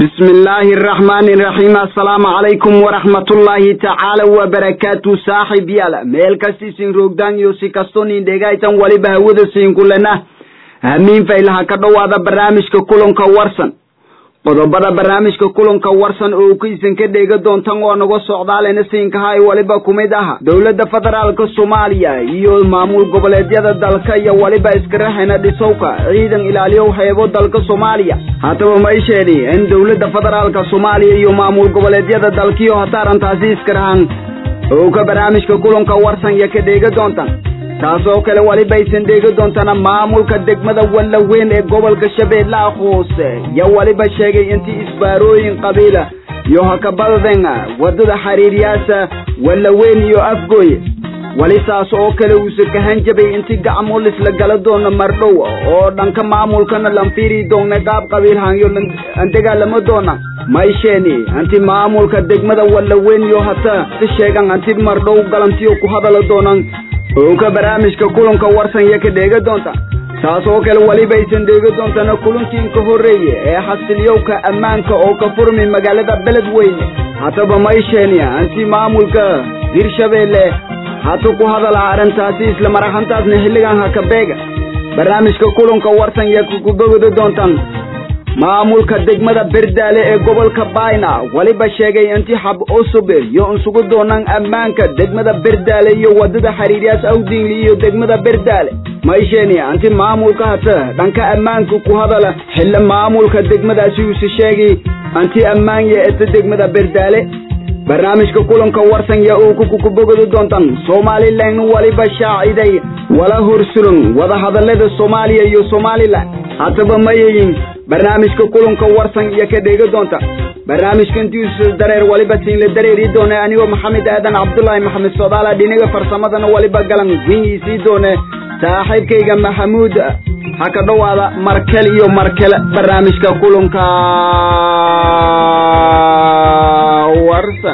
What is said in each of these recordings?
bismi illaahi araxmaani iraxiim assalaamu calaykum waraxmatullaahi tacaala wabarakaatu saaxib yaal meel kasti siin roogdaan iyo si kastoo nin dhegaytan waliba hawada siin kulena hamiin faylaha ka dhowaada barnaamijka kulanka warsan qodobada barnaamijka kulanka warsan oo kaysan ka dheega doontan oo naga socdaalena siinkaha waliba kumid aha dowladda federaalka soomaaliya iyo maamul goboleedyada dalka iyo waliba iskaraxena dhisowka ciidan ilaaliyow heebo dalka soomaaliya haddaba ma isheedi in dowladda federaalka soomaaliya iyo maamul goboleedyada dalkiyo hataarantaasi iskarahan oo ka barnaamijka kulanka warsan iyo ka dheega doontan taas oo kale waliba aysan dheegi doontana maamulka degmada wallaweyn ee gobolka shabeellaha hoose yo waliba sheegay intii isbaarooyin qabiila iyo hakabadaden wadada xiriiryaasa wallaweyn iyo afgooye wali saas oo kale uusa kahan jabay intii gacmo lisla gala doono mardhow oo dhanka maamulkana lanfiiri doonna qaab qabiilhanyo an dagaalamo doona maysheeni anti maamulka degmada wallaweyn iyo hata si sheegan anti mardhow galantiyo ku hadala doonan oo ka barnaamijka kulanka warsan iyo ka dheega doonta taas oo kale weliba aysan dheegi doontana kulankii ka horreeye ee xasiliyowka ammaanka oo ka furmi magaalada beledweyne hataba maysheenia anti maamulka hirshabeelle hata ku hadala arrintaasi isla maraxantaasna xilligan haka beega barnaamijka kulanka warsan iyo kukubogodi doontan maamulka degmada berdaale ee gobolka bayna weliba sheegay inti xab cusub iyo insugu doonaan ammaanka degmada berdaale iyo wadada xiriiryaas awdingli iyo degmada berdaale maysheeni anti maamulka hata dhanka ammaanka ku hadala xilla maamulka degmadaasi uuse sheegay anti ammaan yeeta degmada berdaale barnaamijka kulanka warsan ya uu kukubogodi doontan somalilan waliba shaaciday wala horsulan wadahadalada soomaaliya iyo somalilan hataba mayayin barnaamijka kulanka warsan iyo ka dheega doonta barnaamijka intiisa dareer waliba siinla dareeri doone anigoo maxamed aadan cabdulaahi maxamed soodaala dhinaga farsamadana waliba galan wiiisii doone saaxiibkayga maxamuud ha ka dhowaada markel iyo markele barnaamijka kulanka warsan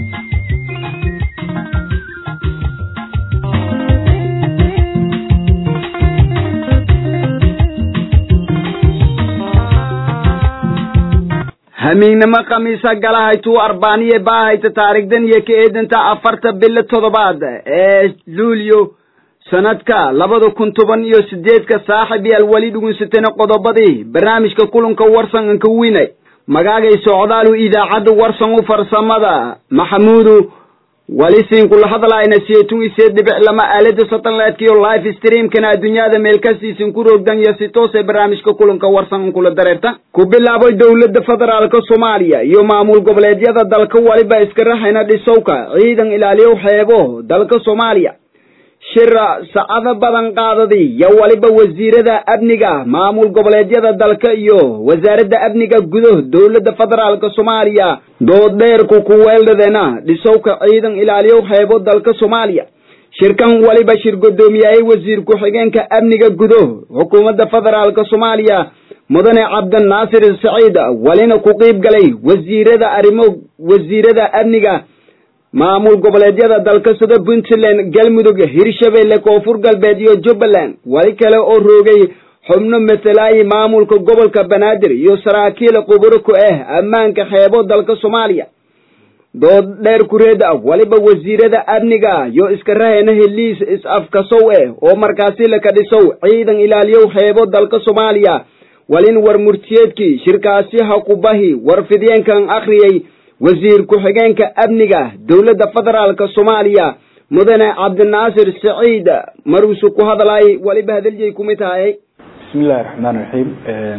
hamiignimo khamiisa galahaytuu arbaaniye baahayta taarikhdan iyo ka eedanta afarta bilo toddobaad ee luulyo sanadka labada kun toban iyo sideedka saaxib yaal weli dhugunsatana qodobadii barnaamijka kulanka warsan anka winay magaagay socdaalu idaacadda warsan u farsamada maxamuudu wali siin kula hadlayna seetun isee dhibic lama aalada satellite-kiyo live streamkana adduunyada meel kastiisin ku roogdan iyo si toosee barnaamijka kulanka warsan kula dareerta ku bilaabay dowladda federaalka soomaaliya iyo maamul goboleedyada dalka waliba iska raxayna dhisowka ciidan ilaaliyow xeebo dalka soomaaliya shira sacado badan qaadadii yo waliba wasiirada amniga maamul goboleedyada dalka iyo wasaaradda amniga gudo dowladda federaalka soomaaliya dooddheerku ku weeldhadeena dhisowka ciidan ilaaliyow xeebo dalka soomaaliya shirkan waliba shir guddoomiyaayey wasiir ku-xigeenka amniga gudo xukuumadda federaalka soomaaliya mudane cabdinaasir saciid walina ku qiib galay wasiirada arrimo wasiirada amniga maamul goboleedyada dalka sida puntland galmudug hirshabeelle koonfur galbeed iyo jubbaland wali kale oo roogay xubno matalaayi maamulka gobolka banaadir iyo saraakiil quburo ku ah ammaanka xeebo dalka soomaaliya dood dheer kureeda waliba wasiirada amniga iyo iska rahayna heliis is-afkasow eh oo markaasi laka dhisow ciidan ilaaliyow xeebo dalka soomaaliya walin war murtiyeedkii shirkaasi ha ku bahi war fidyeenkan akhriyey wasiir ku-xigeenka amniga dowladda federaalka soomaaliya mudane cabdinaasir saciid maruusu ku hadlaay waliba hadaliyay kumid tahay bismi illahi raxmaan raxiim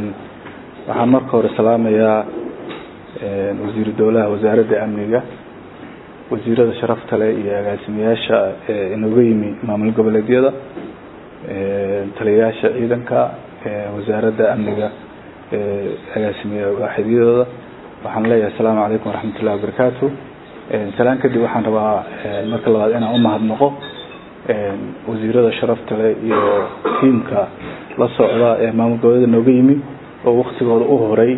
waxaan marka hore salaamayaa wasiiru dowlaha wasaaradda amniga wasiirada sharafta leh iyo agaasimayaasha inooga yimi maamul goboleedyada taliyayaasha ciidanka wasaaradda amniga agaasimeya waaxidyadooda waxaan leeyahay asalaamu calaykum waraxmat ullahi wabarakaatu salaan kadib waxaan rabaa marka labaad inaan umahadnaqo wasiirada sharafta leh iyo tiimka la socda ee maamul goboleeda nooga yimi oo waktigooda u horay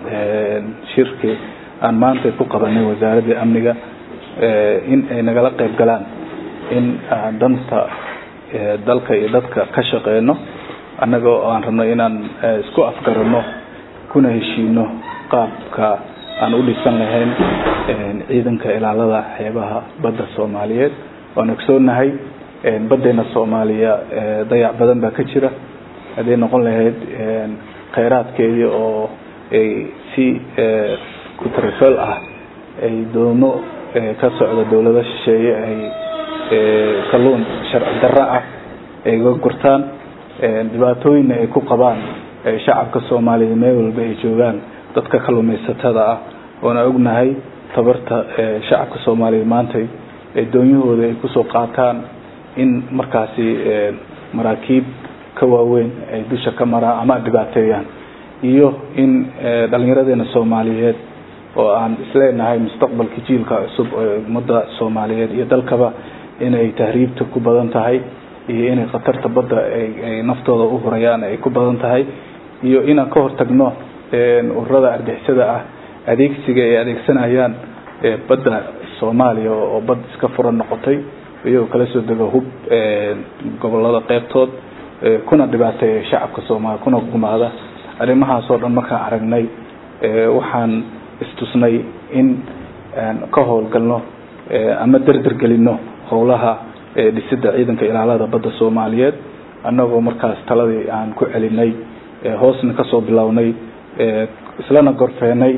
shirki aan maanta ku qabanay wasaaradda amniga in ay nagala qeyb galaan in aan danta dalka iyo dadka ka shaqeyno annaga oo aan rabno inaan isku afgarano kuna heshiino qaabka aan u dhisan lahayn ciidanka ilaalada xeebaha badda soomaaliyeed waan ogsoonahay badeena soomaaliya dayac badan baa ka jira hadday noqon lahayd kheyraadkeedii oo ay si kutrifel ah ay doomo ka socda dawlado shisheeye ay kalluun sharci darro ah ay ga gurtaan dhibaatooyinna ay ku qabaan shacabka soomaaliya meel walba ay joogaan dadka kalluumaysatada ah oona ognahay tabarta shacabka soomaaliya maantay doonyahooda ay kusoo qaataan in markaasi maraakiib ka waaweyn ay dusha ka maraan ama dhibaateeyaan iyo in dhalinyaradeena soomaaliyeed oo aan isleenahay mustaqbalka jiilka cusub ee ummadda soomaaliyeed iyo dalkaba inay tahriibta ku badan tahay iyo inay khatarta badda ay naftooda u hurayaan ay ku badan tahay iyo inaan ka hortagno ururada argixisada ah adeegsiga ay adeegsanayaan badda soomaaliya oo bad iska furan noqotay iyagoo kala soo dego hub gobolada qeybtood kuna dhibaateeya shacabka soomaaliya kuna gumaada arrimahaas oo dhan markaan aragnay waxaan istusnay in aan ka howlgalno ama derdergelino howlaha dhisida ciidanka ilaalada badda soomaaliyeed annagoo markaas taladii aan ku celinay hoosna kasoo bilownay islana gorfeenay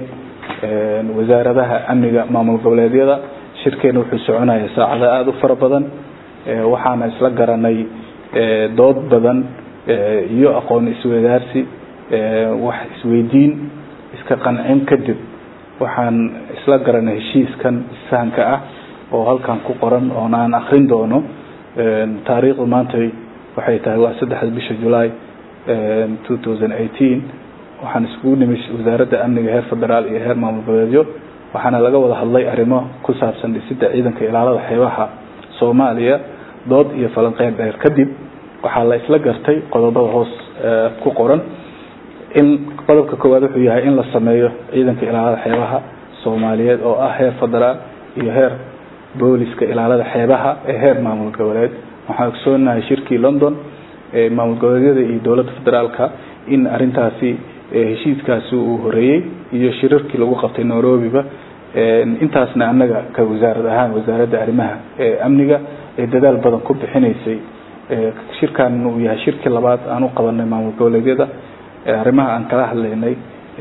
wasaaradaha amniga maamul goboleedyada shirkeena wuxuu soconaya saacada aada u fara badan waxaana isla garanay dood badan iyo aqoon iswadaarsi wax isweydiin iska qancin kadib waxaan isla garanay heshiiskan isfahanka ah oo halkan ku qoran oon aan akrin doono taariikhdu maantay waxay tahay waa saddexda bisha julaay two thousand eighteen waxaan iskugu nimid wasaaradda amniga heer federaal iyo heer maamul goboleedyo waxaana laga wada hadlay arrimo ku saabsan dhisida ciidanka ilaalada xeebaha soomaaliya dood iyo falanqeyn dheer kadib waxaa la isla gartay qodobada hoos ku qoran in qodobka koowaad wuxuu yahay in la sameeyo ciidanka ilaalada xeebaha soomaaliyeed oo ah heer federaal iyo heer booliska ilaalada xeebaha ee heer maamul goboleed waxaan ogsoonahay shirkii london ee maamul goboleedyada iyo dowladda federaalka in arintaasi heshiiskaasi uu horeeyey iyo shirarkii lagu qabtay nairobiba intaasna annaga ka wasaarad ahaan wasaaradda arrimaha amniga ee dadaal badan ku bixinaysay shirkan uu yahay shirkii labaad aan u qabanay maamul goboleedyada arrimaha aan kala hadlaynay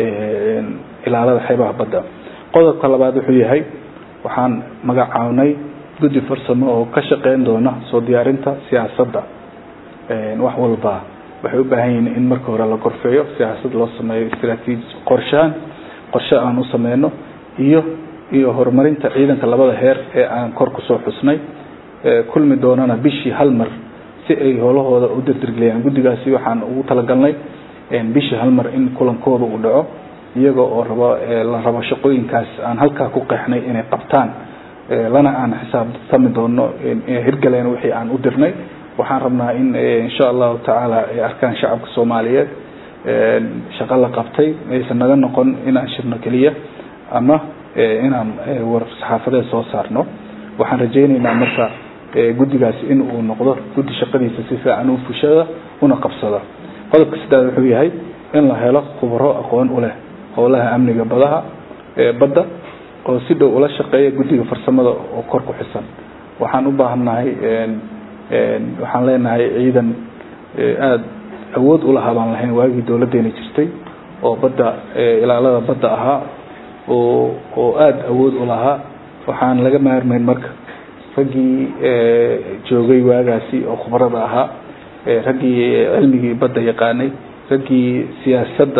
ilaalada xeebaha badda qodobka labaad wuxuu yahay waxaan magacawnay guddi farsamo oo ka shaqeyn doona soo diyaarinta siyaasadda wax walba waxay u baahan yihiin in marka hore la gorfeeyo siyaasad loo sameeyo istraatiiji qorshaan qorshe aan u sameyno iyo iyo horumarinta ciidanka labada heer ee aan kor kusoo xusnay kulmi doonana bishii hal mar si ay howlahooda u dirdirgeliyaan guddigaasi waxaan ugu talagalnay bishii hal mar in kulankooda uu dhaco iyaga oo rabo la rabo shaqooyinkaas aan halkaa ku qeexnay inay qabtaan lana aan xisaabtami doono hirgaleen wixii aan u dirnay waxaan rabnaa in insha allahu tacaala ay arkaan shacabka soomaaliyeed shaqo la qabtay aysan naga noqon inaan shirno keliya ama inaan war saxaafadeed soo saarno waxaan rajaynaynaa marka guddigaasi in uu noqdo guddi shaqadiisa si fiican u fushada una qabsada qodobka saddeaad wuxuu yahay in la helo khubaro aqoon u leh howlaha amniga badaha badda oo si dhow ula shaqeeya guddiga farsamada oo kor ku xisan waxaan u baahannahay waxaan leenahay ciidan aada awood ulahaa baan lahayn waagii dowladeena jirtay oo badda ilaalada badda ahaa oo oo aada awood u lahaa waxaan laga maarmayn marka raggii joogay waagaasi oo khubarada ahaa raggii cilmigii badda yaqaanay raggii siyaasadda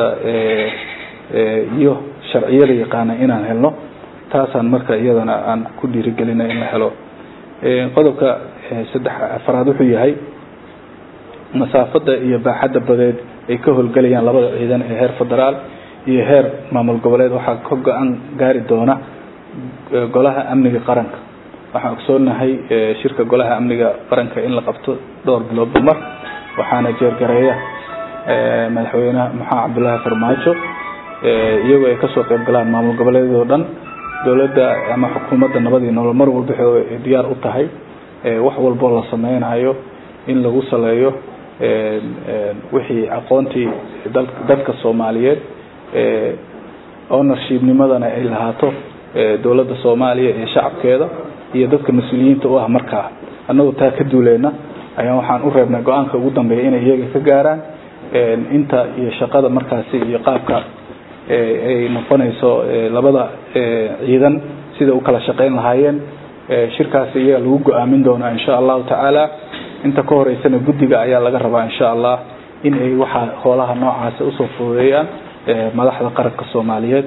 iyo sharciyada yaqaanay inaan helno taasaan marka iyadana aan ku dhiirigelina in la helo qodobka saddex afraad wuxuu yahay masaafada iyo baaxadda badeed ay ka howlgelayaan labada ciidan ee heer federaal iyo heer maamul goboleed waxaa ka go-aan gaari doona golaha amniga qaranka waxaan ogsoonahay shirka golaha amniga qaranka in la qabto dhowr biloodba mar waxaana jeergareeya madaxweyneha maxamed cabdullaahi farmaajo iyagoo ay kasoo qeyb galaan maamul goboleedyadoo dhan dowladda ama xukuumadda nabadii nolol mar walba waxay diyaar u tahay wax walboo la sameynayo in lagu saleeyo wixii aqoontii dadka soomaaliyeed ownershiibnimadana ay lahaato dowladda soomaaliya iyo shacabkeeda iyo dadka mas-uuliyiinta u ah markaa annagoo taa ka duuleyna ayaa waxaan u reebnay go-aanka ugu dambeeya inay iyaga ka gaaraan inta iyo shaqada markaasi iyo qaabka ay noqonayso labada ciidan sida u kala shaqeyn lahaayeen shirkaasi iyaga lagu go-aamin doonaa insha allahu tacaala inta ka horeysana guddiga ayaa laga rabaa insha allah in ay waxaa hoolaha noocaasi usoo fududeeyaan madaxda qaranka soomaaliyeed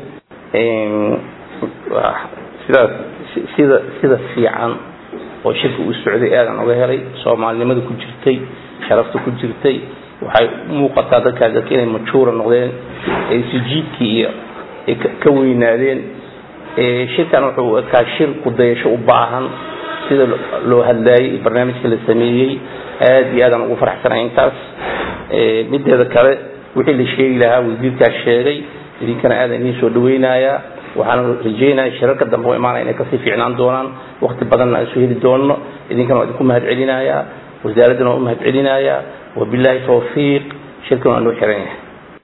sidaas sida sida fiican oo shirka u socday aadan oga helay soomaalinimada ku jirtay sharafta ku jirtay waxay muuqataa dadkaas dadka inay majuura noqdeen ay sijiidkii iyo ay ka weynaadeen shirkan wuxuu ekaa shir kudayasho u baahan sida loo hadlaayay barnaamijka la sameeyey aad iyo aadaan ugu faraxsanay intaas mideeda kale wixii la sheegi lahaa wasiirkaas sheegay idinkana aadan idiin soo dhaweynayaa waxaan rajeynaya shirarka dambe oo imaanaya inay kasii fiicnaan doonaan wakti badanna aan soo heli doono idinkana waa idinku mahad celinayaa wasaaraddana waa u mahad celinayaa wabilaahi tawfiiq shirkan waa noo xiran yahay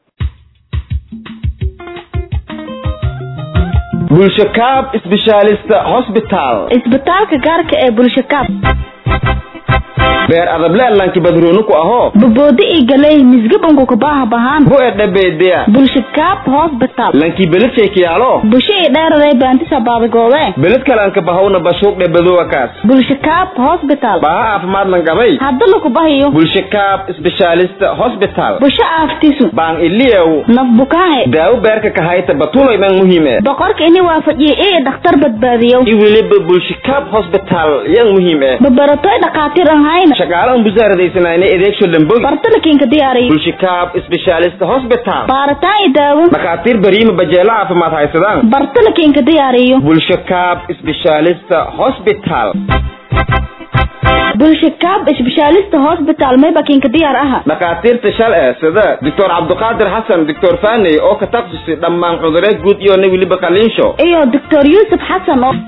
bulshakaab specialist hospital isbitaalka gaarka ee bulshakaab beer adableelanki badroonuku ahoo boboodi ii galey misgabanku kabaaha bahaan bu edhabeedea bulshakaab hospital lankii beledshaykiyaalo busho ii dheeraday baantisa baadagoode beled kalanka bahawna bashuuq dhebadowakaas bulshakaab hospital baaha caafimaad lankabay hadda laku bahayo bulshakaab specialist hospital busho aaftisu baan iliyow naf bukaahe daawo beerka kahayta batuloyman muhiime boqorka ini waafajiye ii dhakhtar badbaadiyo i weliba bulshakaab hospital yan muhiim eh babaratoy dhakhaatiir aan hayna shaqaale aan busaaradaysanayna adeegsho dhamboy bartalakiinka diyaariyo bulshakaab specialist hospital baaritaan i daawo dhakhaatiir bariima bajeelo caafimaad haysadaan bartalakiinka diyaariyo bulshakaab specialist hospital bulshakaab isbeshaalista hospital maybakiinka diyaar aha dhakhaatiirta shal ee sida doctor cabdiqaadir xasan doctor faney oo ka taksusi dhammaan cudureed guud iyona weliba qaliinsho iyo doctor yuusuf xasan oo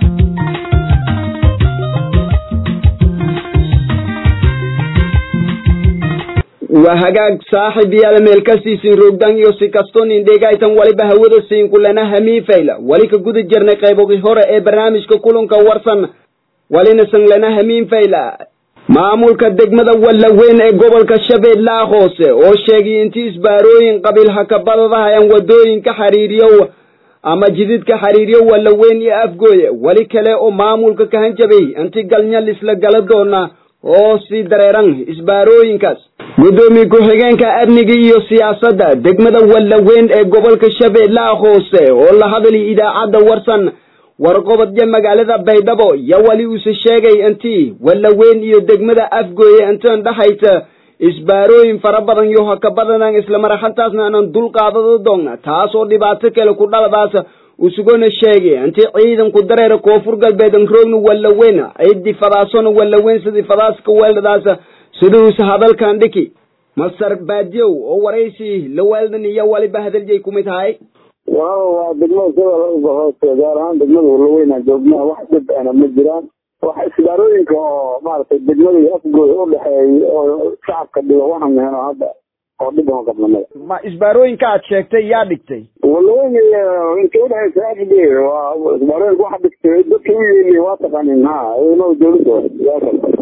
waa hagaag saaxib yaala meel ka siisin roogdan iyo si kasto nin dhegaytan waliba hawada siin kulana hamiifayla wali ka guda jirnay qaybogi hore ee barnaamijka kulanka warsan walina sanglana hamiinfayla maamulka degmada wallaweyn ee gobolka shabeellaha hoose oo sheegay intii isbaarooyin qabiil hakabadadahayan wadooyinka xiriiriyow ama jididka xiriiriyo wallaweyn iyo afgooye weli kale oo maamulka ka hanjabay inti galnyal isla gala doona oo sii dareeran isbaarooyinkaas guddoomiye ku-xigeenka amniga iyo siyaasadda degmada wallaweyn ee gobolka shabeellaha hoose oo la hadlay idaacadda warsan warqobadya magaalada baydhabo yo weli uuse sheegay intii wallaweyn iyo degmada afgooye intaan dhexaysa isbaarooyin fara badan yo haka badanan islamaraxantaasna aanan dul qaadado doonna taas oo dhibaato kale ku dhaladaas usugona sheegay intii ciidanku dareera koonfur galbeedan roogna wallaweyn ciddii fadaasona wallaweyn sidii fadaaska weeldadaas siduusa hadalkan dhiki masar baadiyow oo waraysi la weeldan iyo waliba hadaliyay kumid tahay waaw waa degmada shabeellaha hoose gaar ahaan degmada wallaweynaa joognaa wax dhib ana ma jiraan wax isbaarooyinka oo maaragtay degmada iyo afgooda u dhexeeyay oo shacabka dhigo waxaan meheno hadda oo dhib aan qabnamada ma isbaarooyinka aad sheegtay yaa dhigtay wallaweyn inta udhexeysa afgooy waa isbaarooyinka waxa dhigtay dadka u yeeliy waa taqaanin ha ciidamada dawladda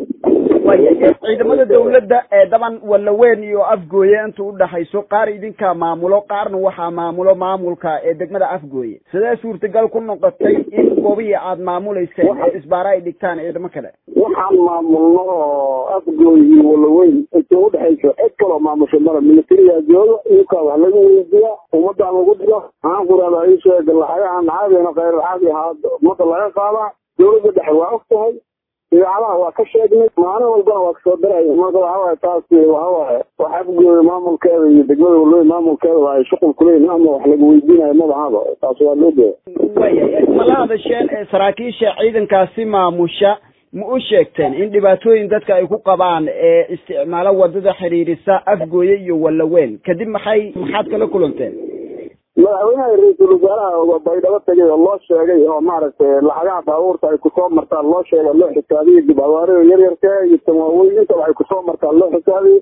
ciidamada dawladda ee daban wallaweyn iyo afgooye inta udhexayso qaar idinkaa maamulo qaarna waxaa maamulo maamulka ee degmada afgooye sidee suurtagal ku noqotay in goobihii aad maamuleyseen ee isbaara ay dhigtaan ciidamo kale waxaan maamulno oo afgooy iyo wallaweyn inta udhexayso cid kaloo maamusho mala militariga jooga iyakaa wax laga weydiiya ummadaan lagu dhigo maxaan ku rahdaa ii sheega lacagahan caadina khayr caadi ahaa ummadda laga qaadaa dawladda dhexe waa og tahay idaacadaha waa ka sheegnay maalin walbana waa kasoo daraya marka waxawaaye taasi waxawaaye wax afgooya maamulkeeda iyo degmada walweyn maamulkeeda waa ay shuqul kuleeyihin ama wax laga weydiinayo madahaba taasi waa loo jeeda waya ma la hadasheen ee saraakiisha ciidankaasi maamusha ma u sheegteen in dhibaatooyin dadka ay ku qabaan ee isticmaalo wadada xiriirisa afgooye iyo wallaweyn kadib maxay maxaad kala kulanteen madaxweynaha ra-iisul wasaaraha baydhabo tegay oo loo sheegay oo maaragtay lacagaha baabuurta ay kusoo martaan loo sheega loo xisaabiyey dib abaarida yaryarka iyo tan waaweyn intaba ay kusoo martaan loo xisaabiyey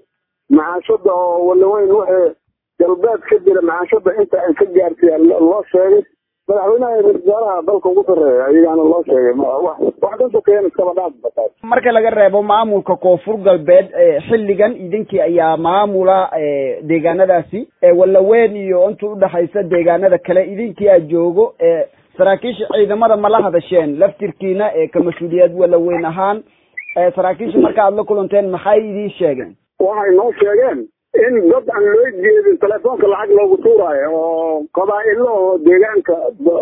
macaashada oo wallaweyn wixii galbeed ka jira macaashada inta ay ka gaarsiiyaan loo sheegay madaxweynaha ra-isul wasaaraha dalka ugu sarreeya ayagaana loo sheegay wax wax ka sokeeyana iskaba dhaaf bataas marka laga reebo maamulka koonfur galbeed xilligan idinkii ayaa maamula deegaanadaasi wallaweyn iyo inta udhexaysa deegaanada kale idinkii aa joogo saraakiisha ciidamada ma la hadasheen laftirkiina ka mas-uuliyad wallaweyn ahaan saraakiisha marka aad la kulanteen maxay idiin sheegeen waxay noo sheegeen in dad aan loo jeedin telefoonka lacag loogu tuuraayo oo qabaa-ilo oo deegaanka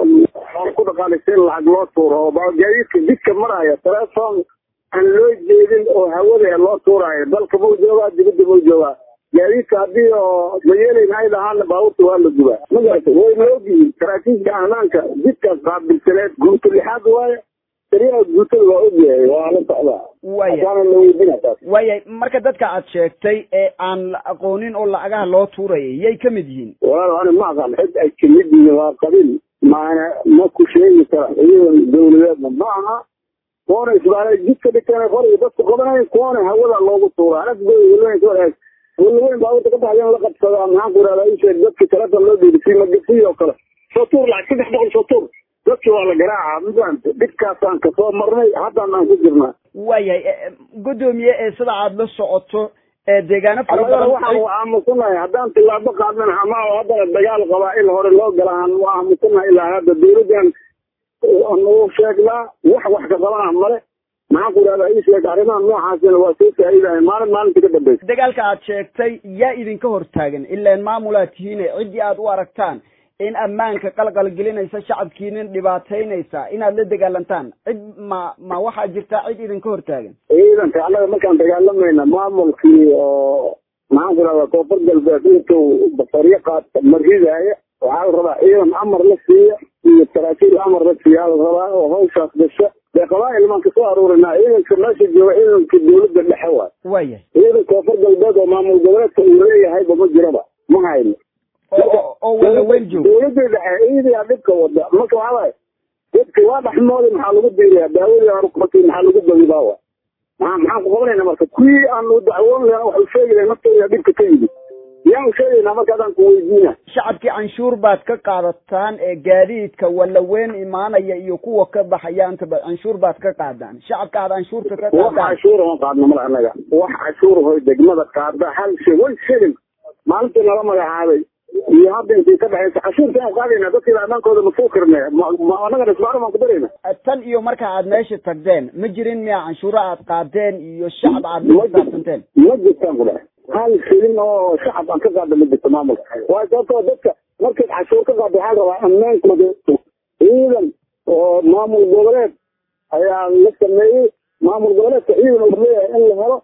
ku dhaqaaleysan lacag loo tuuro oo gaadiidka jidka maraya telefoon aan loo jeedin oo hawada loo tuuraayo dalka mau joogaa dibadda mau joogaa gaadiidka haddii oo mayeelayn ay dhahaana baabuurta waa la gubaa ma garatay way la ogyihiin saraakiisha ammaanka jidkaas qaabilsaneed guuto lixaad waaye taliyaha guutada waa ogyahay waa la socdaa waya la weydina taas waya marka dadka aad sheegtay ee aan la aqoonin oo lacagaha loo tuurayay yay ka mid yihiin walaal ani ma aqaan cid ay kamid yihiin waa qabiil maana ma ku sheegi kara iyadan dawladeedna ma aha kuwana isbaalay jidka dhigteen qoriga dadku qabanayn kuwana hawada loogu tuura anagwalaweyn walaweyn baabuurta ka baxayan la qabsadaa maxaan ku irahdaa isheeg dadki telefon loo dhiibisay magasiy oo kale soo tuur lacag saddex boqol soo tuur dadki waa la garaaca mafahante dhibkaasaan kasoo marnay haddaan aan ku jirnaa waayahay guddoomiye ee sida aad la socoto deegaano fara annagana badan waxaan aamusanahay haddaan tilaabo qaadnan ama haddana dagaal qabaa-il hore loo galaan waa aamusanahay ilaa hadda dawladdan nagu sheegnaa wax wax ka qabana male maxaan ku idhahdaa ii sheeg arrimaha noocaasina waa soo faa'iidahay maalin maalinta ka dambeysa dagaalka aad sheegtay yaa idinka hortaagan ilaan maamulaad tihiine ciddii aad u aragtaan in ammaanka qalqal gelinaysa shacabkiina dhibaataynaysa inaad la dagaalantaan cid ma ma waxaa jirta cid idinka hortaagan ciidanka annaga markaan dagaalamayna maamulkii oo maxaan ku idhahdaa koonfur galbeed intuu basaryo qaata ma ridaaya waxaa la rabaa ciidan amar la siiya iyo saraakiil amar la siiya la rabaa oo hawshaas gasha dee qabaa-il maan kasoo aruurinaa ciidanka meesha jooga ciidanka dawladda dhexe waay waayahay ciidan koonfur galbeed oo maamul goboleedka uu leeyahayba ma jiraba ma hayno oo oo walaweyn joog dawladda dhexe ciidiyaa dhibka wada marka waxaa waaye dadki waa dhexmoodi maxaa lagu diiriyaa daawadii horumarkii maxaa lagu badibaa wa maxaa maxaan ku qabanayna marka kuwii aanu dacwoon lahen waxu sheegi lahen naftooda dhibka ka yimid yaanu sheegaynaa marka adaan ku weydiina shacabkii canshuur baad ka qaadataan ee gaadiidka walaweyn imaanaya iyo kuwa ka baxaya intaba canshuur baad ka qaadaan shacabka aad canshuurta ka wax qaadaan cashuura ma qaadno mar annaga wax cashuur hoy degmada qaada hal shay one shilling maalintii nala magacaabay iyo hadda intii ka dhexaysa cashuurta aan qaadayna dadkii ammaankooda ma soo karne annagana isbaaro baan ku darayna tan iyo marka aad meesha tagdeen ma jirin miya canshuuro aad qaadeen iyo shacab aad la xisaabtanteen ma jirtaan ku dhahay hal shilin oo shacab aan ka qaada ma jirto maamulka waayo sababtoo dadka markayd cashuur ka qaada waxaa rabaa ammaankooda ciidan oo maamul goboleed ayaa la sameeyey maamul goboleedka ciidan uu leeyahay in la helo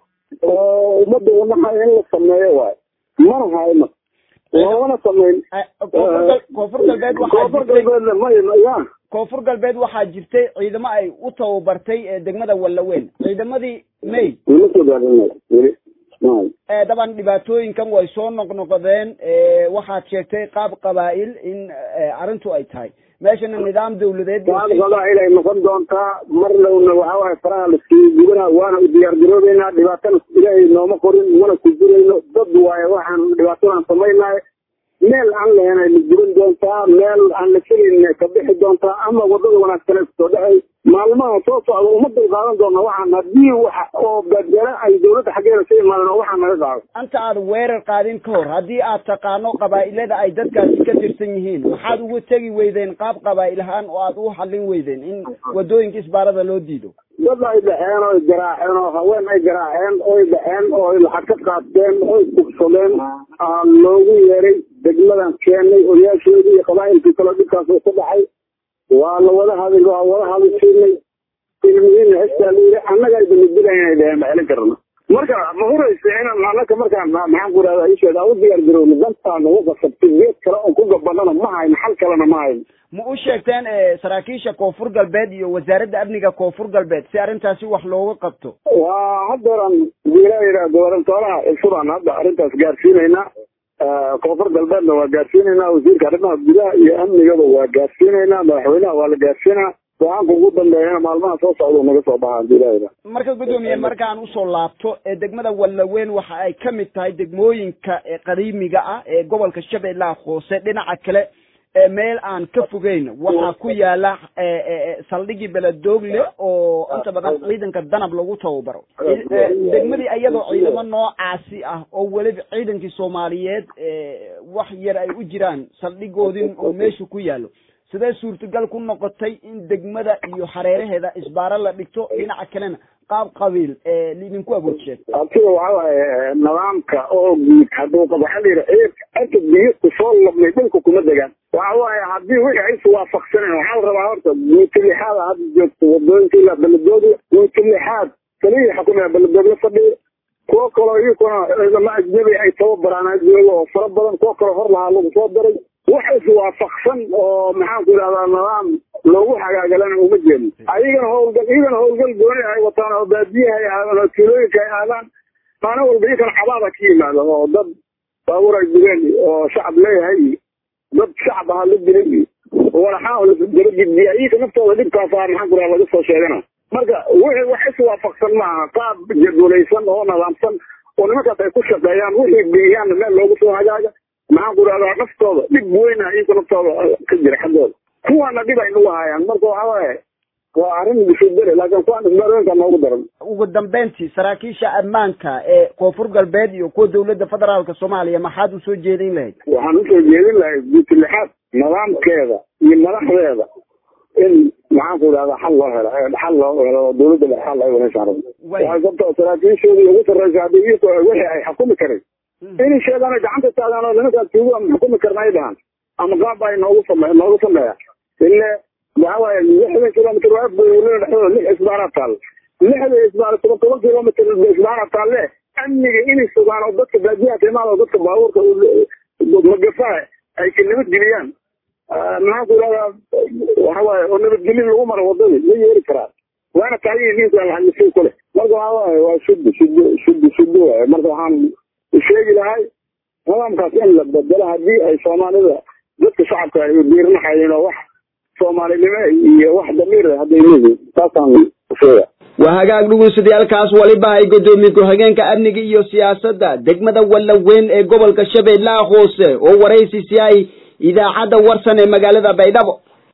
oo ummadda wanaha in la sameeyo waayo mana hayno loomana samayn koonfur gal- koonfur galbeed waxaa koonfur jirtay galbeedna maya ya koonfur galbeed waxaa jirtay ciidamo ay u tababartay ee degmada wallaweyn ciidamadii may weli soo gaarinay weli may ee daban dhibaatooyinkan way soo noqnoqdeen waxaad sheegtay qaab qabaa'il in eh, arrintu ay tahay meeshana nidaam dawladeed qaal qabaa'il ay noqon doontaa mar lowna waxaa waaye faraha laskii gubana waana u diyaar garoobeynaa dhibaatana ilaahay nooma qorin mana ku jirayno dad waaye waxaan dhibaatadan samaynahay meel aan lahayn la guban doontaa meel aan la kelin ka bixi doontaa ama wadada wanaagsan kusoo dhacay maalmaha soo socda uma dulqaadan doona waxaan haddii waxa oo badela ay dawladda xaggeeda ka imaadeen oo waxaa naga qaado anta aad weerar qaadin ka hor haddii aad taqaano qabaa'ilada ay dadkaasi ka tirsan yihiin maxaad uga tegi weydeen qaab qabaa'il ahaan oo aad u xallin weydeen in wadooyinka isbaarada loo diido dad ay dhexeen oo garaaceen oo haween ay garaaceen oy dhexeen oo lacag ka qaateen oy kugsadeen aa loogu yeeray degmadan keenay odayaashoodii iyo qabaa'ilkii kaloo dhibkaas uu ku dhacay waa la wada hadal waa wada hadashiinay ilmihiina xistaa la yidhi annaga ayba nadilayn inay dheheen ma celin karna marka ma huraysa inaan annaka markaan maxaan ku idhahdaa isheeda u diyaar garowno dantaa nagu qasabtay geed kale oon ku gabanana ma hayno xal kalena ma hayno ma u sheegteen eh, saraakiisha koonfur galbeed iyo wasaaradda amniga koonfur galbeed si arrintaasi wax looga qabto waa haddeeran wiilaa yidhaah gobarantooraha cusubaan hadda arrintaas gaarsiinaynaa koonfur galbeedna waa gaarsiinaynaa wasiirka arrimaha gudaha iyo amnigaba waa gaarsiinaynaa madaxweynaha waa la gaarsiinaa go-aanka ugu dambeeyana maalmaha soo socda naga soo baxa hadii ilaaha yidhaah marka guddoomiye markaan usoo laabto ee degmada wallaweyn waxa ay ka mid tahay degmooyinka ee qadiimiga ah ee gobolka shabeellaha hoose dhinaca kale meel aan ka fogeyn waxaa ku yaala saldhigii beledoogle oo inta badan ciidanka danab lagu tababaro degmadii iyadoo ciidamo noocaasi ah oo weliba ciidankii soomaaliyeed wax yar ay u jiraan saldhigoodin oo meesha ku yaalo sidee suurtagal ku noqotay in degmada iyo hareeraheeda isbaaro la dhigto dhinaca kalena qaab qabiil lidinku awoodsheen abtida waxa waaye nidaamka oo guud hadduu qabo waxaa la yidhi cirka biyo kusoo labnay dhulka kuma degaan waxa waaye haddii wixii ay iswaafaqsaneen waxaa la rabaa horta guuti lixaad hadda joogto wadooyinka ilaa beledoogle guuti lixaad kaliya xukumaya beledoogle fadhiya kuwo kaloo iyakuna ciidamo ajnabi ay tababaraan jooga oo fara badan kuwo kaloo hor lahaa lagu soo daray wax iswaafaqsan oo maxaan ku idhahdaa nidaam loogu hagaagalana uma jeedno ayagana howlgal iyagana howlgal gooni ay wataan oo baadiyaha ay aadaan oo tuulooyinka ay aadaan maalin walba iyakana cabaada ka yimaado oo dad baabuur ay dileen oo shacab leeyahay dad shacab ahaa la dilay walaxaa daba gidbiya iyaka naftooda dhibkaasa maxaan ku idhahda laga soo sheegana marka wixii wax iswaafaqsan maaha qaab jadwalaysan oo nidaamsan oo nimankaas ay ku shaqeeyaan wixii geeyaanna meel loogu soo hagaaga maxaan ku idhahdaa naftooda dhib weyna iyaka naftooda ka jira xaggooda kuwaana dhib ay nagu hayaan marka waxa waaye waa arrin bishubere laakiin kuwaan isbaarooyinka noogu daran ugu dambeyntii saraakiisha ammaanka ee koonfur galbeed iyo kuwa dawladda federaalka soomaaliya maxaad usoo jeedin lahayd waxaan usoo jeedin lahayd guuti lixaad nidaamkeeda iyo madaxdeeda in maxaan ku idhahdaa xal loo helo xal loo helo dawladda le xal ay wanaysaan rabno waxay sabta saraakiishoodii ugu sarreysa haddii iyaka wixii ay xukumi karay inay sheegaan ay gacanta taagaan oo nimankaas tuugu aan xukumi karna ay dhahaan ama qaab ay noogu same noogu sameeya ile waxa waaye lixdan kilomitr waa buulada dhexdooda lix isbaara taal lixda isbaara toban toban kilomitr isbaara taalle amniga inay sugaan oo dadka baadiyaha timaada oo dadka baabuurka magafaa ay ka nabadgeliyaan maxaan ku idhahdaa waxa waaye oo nabadgelin lagu maro wadadii ma yeeri karaa waana tahay ninka alhamisay kule marka waxa waaye waa shuddo shuddo shuddo shuddo waaye marka waxaan sheegi lahay nidaamkaas in la bedelo haddii ay soomaalida dadka shacabka ay diirnaxayeen oo wax soomaalinimo iyo wax damiir hadday leeyihin taasaan sheega waa hagaag dhugunsadayaalkaas waliba ay guddoomiye ku-xigeenka amniga iyo siyaasadda degmada wallaweyn ee gobolka shabeellaha hoose oo waraysi si ay idaacadda warsan ee magaalada baydhabo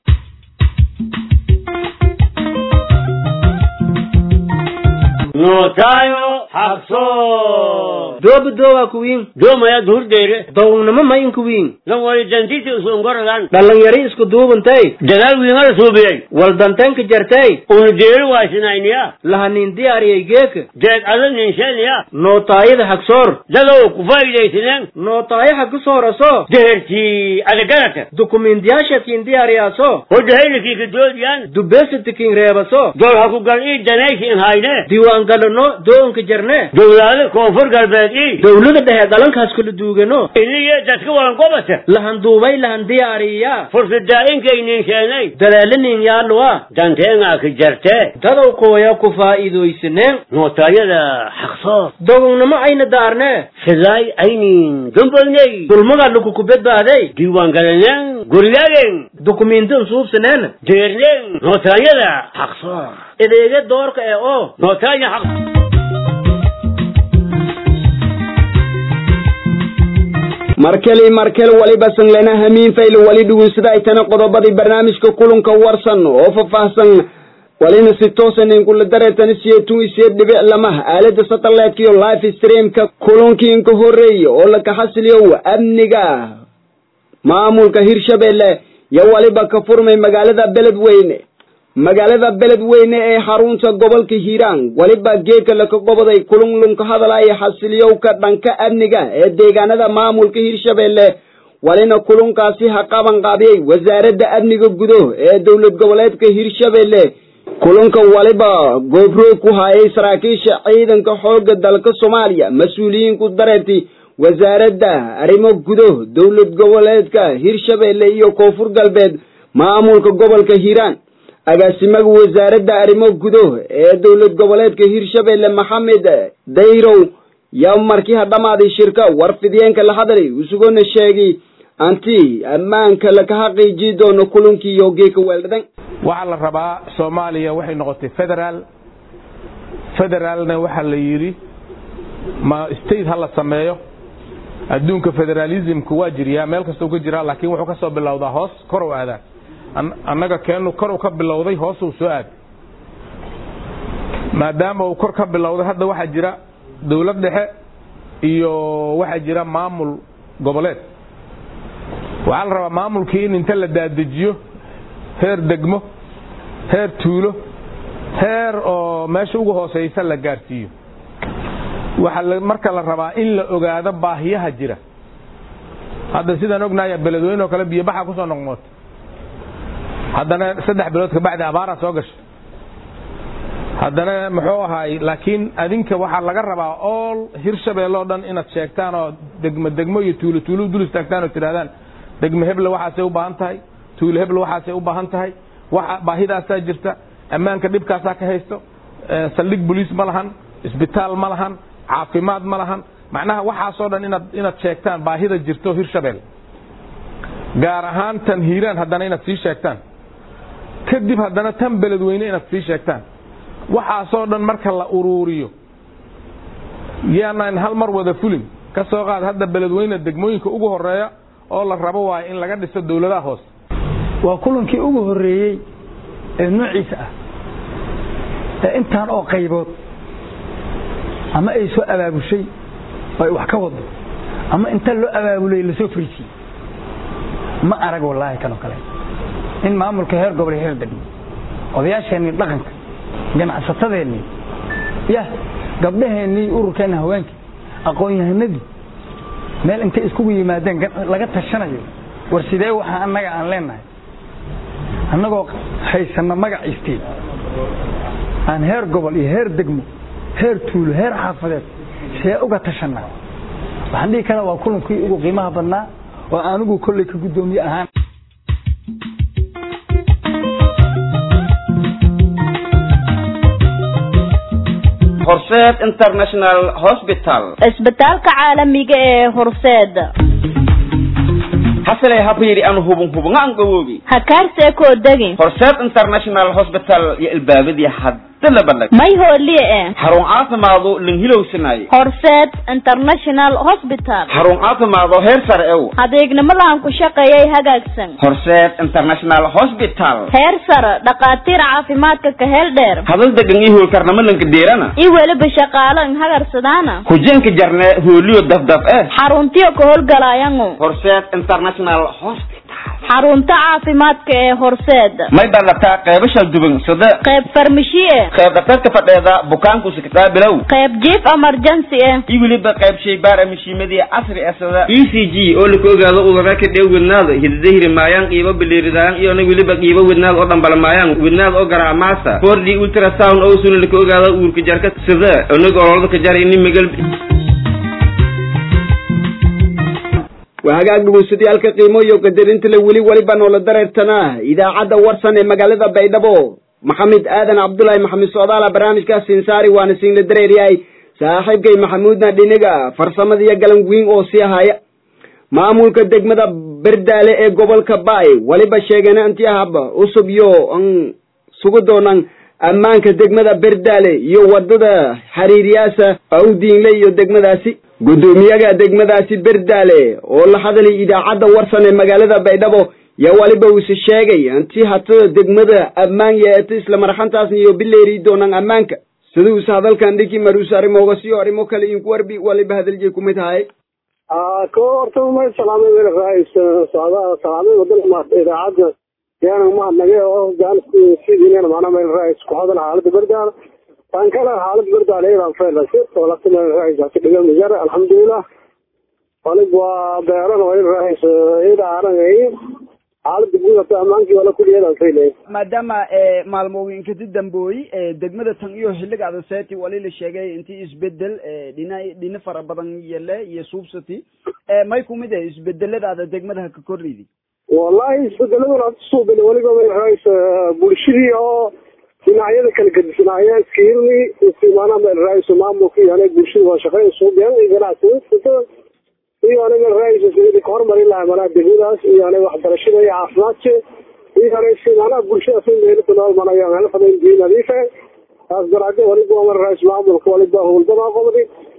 nootayo xaqso dooba doowa kuwiin doomaya duhurdeyre downamo mayin kuwiin lan wali dantiti usungorodan dhalinyari isku duubantay dagaal wiimada suubiyey waldantanka jartay unu deeri waasinayniya lahanin diyaariyay geeka deed ada ninsheeniya nootaayada hagsoor dadow ku faa'iidaysineen nootaayo haga sooraso dehertii adagarata dukumiintiyaashakiin diyaariyaaso hodahaylikii kadoodiyaan dubeesitikiin reebaso dool ha ku gal ii danaysiin hayne diiwaangalano doonka jarne dowlaada koonfur galbeed ii dawlada dhexe dhalankaas kala duugano iniyo dadka walan qobata lahan duubay lahan diyaariya fursadaa'inkay ninsheenay daleelinin yaaluwa danteengaa ka jarte dadow kooya ku faa'iidaysaneen nootaayada xaqsoor dogownamo ayna daarne sidaay aynin gamboynay dulmaga lakuku badbaaday diiwaan galaneen guryaageen dukumiintin suubsaneen deerneen nootaayada xaqsoor edeega doorka ee oo nootaaya xaq markeli markel waliba sanglena hamiin fayl wali dhugunsada ay tana qodobadii barnaamijka kulanka warsan oo faahfaahsan walina si toosan inkula dareetana siyeetun isiye dhibic lamaha aalada satellite iyo live streamka kulankii inka horeeye oo laka xasiliyo amniga maamulka hirshabelle yo waliba ka furmay magaalada beledweyne magaalada beledweyne ee xarunta gobolka hiiraan weliba geeka laka goboday kulunlunka hadalaya xasiliyowka dhanka amniga ee deegaanada maamulka hirshabelle walina kulunkaasi ha qaban qaabiyey wasaaradda amniga gudo ee dowlad goboleedka hirshabelle kulunka waliba goobroog ku hayay saraakiisha ciidanka xooga dalka soomaaliya mas-uuliyiinku dareerti wasaaradda arrimo gudo dowlad goboleedka hirshabelle iyo koonfur galbeed maamulka gobolka hiiraan agaasimaga wasaaradda arrimo gudo ee dowlad goboleedka hirshabelle maxamed dayrow yaa markii ha dhammaaday shirka warfidiyeenka la hadlay isugona sheegay anti ammaanka laka xaqiijii doono kulankii iyo geeka weeldhadan waxaa la rabaa soomaaliya waxay noqotay federaal federaalna waxaa la yidhi ma state ha la sameeyo adduunka federalismku waa jiriyaa meel kastau ka jiraa laakiin wuxuu ka soo bilowdaa hoos kor u aadaa annaga keenu koru ka bilowday hoosuu soo aad maadaama uu kor ka bilowday hadda waxaa jira dawlad dhexe iyo waxaa jira maamul goboleed waxaa la rabaa maamulkii in inta la daadejiyo heer degmo heer tuulo heer oo meesha ugu hooseysa la gaarsiiyo waxaa marka la rabaa in la ogaado baahiyaha jira hadda sidaan ognahay beledweyne oo kale biyobaxa kusoo noqnoota haddana saddex bilood kabacdi abaaraa soo gashay haddana muxuu ahaay laakiin adinka waxaa laga rabaa ool hirshabelle oo dhan inaad sheegtaan oo degmo degmo iyo tuulo tuulo dul istaagtaan oo tidhahdaan degmo heble waxaasay u baahan tahay tuulo heble waxaasay u baahan tahay waxa baahidaasaa jirta ammaanka dhibkaasaa ka haysto saldhig boliis ma lahan isbitaal ma lahan caafimaad ma lahan macnaha waxaasoo dhan inaad inaad sheegtaan baahida jirto hirshabelle gaar ahaan tan hiiraan haddana inaad sii sheegtaan kadib haddana tan beledweyne inaad sii sheegtaan waxaasoo dhan marka la uruuriyo yaanaan hal mar wada fulin ka soo qaad hadda beledweyne degmooyinka ugu horeeya oo la rabo waayo in laga dhiso dawladaha hoose waa kulankii ugu horeeyey ee noociisa ah ee intaan oo qaybood ama ay soo abaabushay oo ay wax ka wado ama inta loo abaabulay lasoo fariisiyey ma arag wallaahi kanoo kale in maamulka heer gobol heer degmo odayaasheennii dhaqanka ganacsatadeennii yah gabdhaheennii ururkeenna haweenkii aqoon-yahanadii meel intay iskugu yimaadeen laga tashanayo war sidee waxa annaga aan leenahay annagoo haysanna magaciistii aan heer gobol iyo heer degmo heer tuulo heer xaafadeed see uga tashanaa waxaan dhihi karaa waa kulankii ugu qiimaha badnaa oo anigu kolley ka guddoomiye ahaan horseed international hospital isbitaalka caalamiga ee horseeda hasalay habayri aan hubun hubunga aan gawoobi hakaarse koo degin horseed international hospital iyo ilbaabadii hadda la bandhig may hooliye e xarun caafimaado linhilowsanaye horseed international hospital xarun caafimaado heer sare ew adeegnimo lahan ku shaqeeyay hagaagsan horseed international hospital heer sare dhakhaatiir caafimaadka ka heel dheer hadal degan iyo hoolkarnamo lanka deerana iyo weliba shaqaalo in hagarsadaana hujenka jarne hooliyo dafdaf eh xaruntiyo ka howlgalaayangu horseed international hospital xarunta caafimaadka ee horseeda may dhalataa qeybo shal duban sida qayb farmashiye qayb dhakhtarka fadheeda bukaanku siktaa bilow qayb jiif emergency eh iyo weliba qayb shaybaara mashiimadii casri ah sida e c g oo laka ogaado udara ka dhew wednaada hidadahiri maayaan qiibo biliiridaan iyona weliba qiibo wednaad oo dhambala maayaan wednaad oo garaamaasa four d ultrasound oo suna laka ogaado uurka jarka sida onig ololada ka jar ini magal waa hagaag dhegeystayaaalka qiimo iyo qadarinta le weli weliba noola dareertana idaacadda warsan ee magaalada baydhabo maxamed aadan cabdullaahi maxamed socdaala barnaamijkaas sinsaari waana siinla dareeryahay saaxiibkay maxamuudna dhiniga farsamada iyo galan wiin oo sii haya maamulka degmada berdaale ee gobolka baay weliba sheegana intii ahaba cusub iyo an sugu doonan ammaanka degmada berdaale iyo wadada xiriiryaasa awdiinle iyo degmadaasi guddoomiyaga degmadaasi berdaale oo la hadalay idaacadda warsan ee magaalada baydhabo yaa waliba uuse sheegay intii hatada degmada ammaan yeeto isla marxantaasna iyo bileeri doonaan ammaanka sida uuse hadalkan dhiki maruus arrimooga siyo arrimo kale inku warbi waliba hadalje kumid haye ko horta may salaamay wel raais salaamay wadana idaacadda yaana mahadnagay oo gaansidiinana macnaa meel raais ku hadal xaaladda berdaale tan kale xaalad berdaale iran feelase walata meel raais hasi dhiga mijar alxamdulilah walig waa beeran waa il raais ida arangay xaalada guud hata ammaankii wala kulliyeedan faylay maadaama maalmooyinkati dambooyi degmada tan iyo xilliga adaseti wali la sheegay intii isbedel dhina dhina fara badan yele iyo suubsati may kumid ah isbedeladaada degmada ka kordhidi wallahi isbedeladuna hada suubin weliba meel raais bulshadii oo dhinacyada kala gedisnaaye iskirni istimaana meel raais maamulka iyo aniga bulshada waa shaqeyn suubiyan iyo ganacsiga iyo aniga raais sidii ka hormarin lahaa malaa degmadaas iyo aniga waxbarashada iyo caafimaadka iyo aniga maanaha bulshada si meel ku nool manayo meel fadayn biyo nadiife taas daraajo waliba waa rais maamulka waliba howlgama qobdi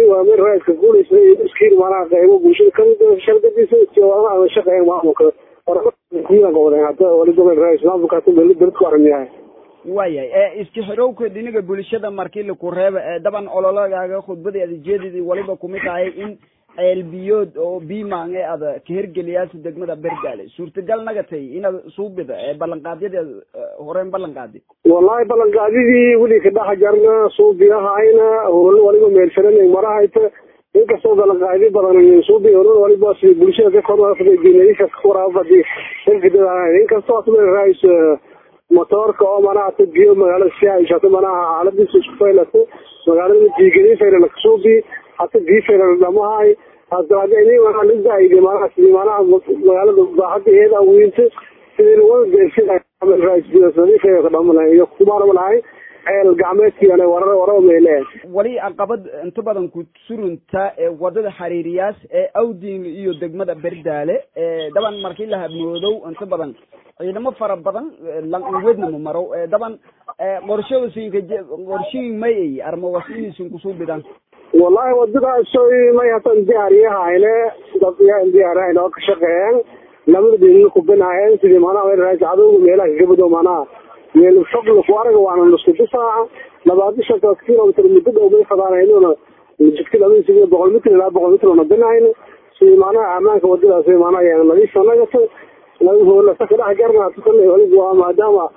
waa meel raadka guulaysa iyo iskiin manaha qaybo bulshada kamid shargadiisa jawaaba aan shaqeyn maamulka horumarka wadeen hadda waliba meel raadis maamulka hadda meel dowlad ku arrin yahay waayahay ee iska xirowka dhinaga bulshada markii laku reeba ee daban ololagaaga khudbadii adajeedadii waliba kumid tahay in ceelbiyood oo biimaan ee ada ka hergeliyaasa degmada bergaale suurtagal nagatay inaad suubida ee ballanqaadyada horeen ballanqaadi wallahi ballanqaadyadii weli ka dhex jarna suubiyahayna howlo waliba meelsanan marahayta inkastoo ballanqaadi badan suubi howlo waliba si bulshada ka kornaafa waraafadi inkastoo asmeel raais motoorka oo manaha ta biyo magaalada si ay shato manaha xaaladiisa isku faylato magaalada diigadi faylana kasuubi hata biyo faylana dhamahay hada hada ini manaha lidaayde manaha sidii manaha magaalada baaxada iyada weynta sidii lawada deersidarais ka dhamalahay iyo kumaarmalahay ceel gacmeedkiana warar waraba meele wali caqabad inta badan ku surunta ee wadada xariiriyaas ee awding iyo degmada berdaale ee daban markii la habmoodow inta badan ciidamo fara badan lanwedna ma maro daban qorshoosinka qorshiin may ay arma wasiinisin kusuu bidan wallahi wadadaas may hatan diyaariyahayne dad diyaarahayne oo ka shaqeeyeen lamada dhinina kubinaayeen sidii manaha weeraraas cadowga meelaha kagabado manaha meel fog laku araga waana lasku difaaca labaatan shantaas kilomitr muddo dhow bay fadaanaynuna jidka labadiisa iyo boqol mitr ilaa boqol mitr ona binayno sidii manaha amaanka wadadaas manaha nadiif anagata lasa ka dhex garna tukale waliba waa maadaama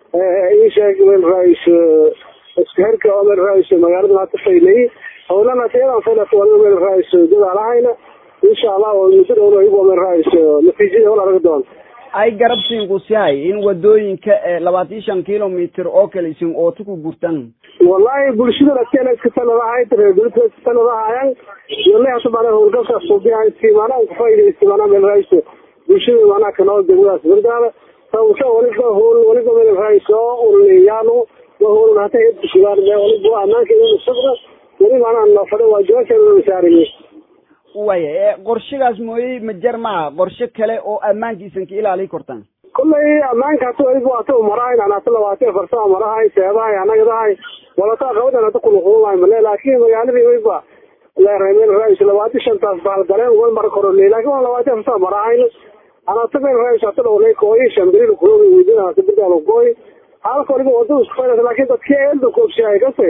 ii sheeg meel rais isku herka oo meel rais magaalada hata faylay howlana tayadan faylata waliba meel rais dadaalahayna insha allah muddo dhowna iyagu meel rais natiijada wala arga doon ay garabsiinku sihay in wadooyinka labaatan shan kilomitr oo kale isin ooto ku gurtan wallahi bulshada lakeena iska taladahay reergulka iska taladahayan yole hata mana howlgalkaas suubiyahay si maanaa kufaaidaysta maanaa meel rais bulshada maanaa kanoo degmadaas berdaala sawsa waliba howl waliba meel rais oo ulyaalo ma howlna hata hedkusugaan waliba amaanka inuu sabra wali maanaa nafada waa jawaabkeeda saariyay waya qorshigaas mooyey ma jar maha qorshe kale oo ammaankiisan ka ilaali kortaan kullay ammaanka hata waliba hata marahayn an hata labaatan farsama marahay seedahay anagadahay walata qabadan hata kuluqulumahay male laakin magaaladii waliba leeremeel rais labaatan shantaas baalgaleen uga mara korole laakin waa labaatan farsama marahayn anata meel rais hata dhowlay kooyi shambilil kuogi weydin hata birdaal kooyi halka waliba wadada isku faynas laakin dadkii eelda koobshahay kase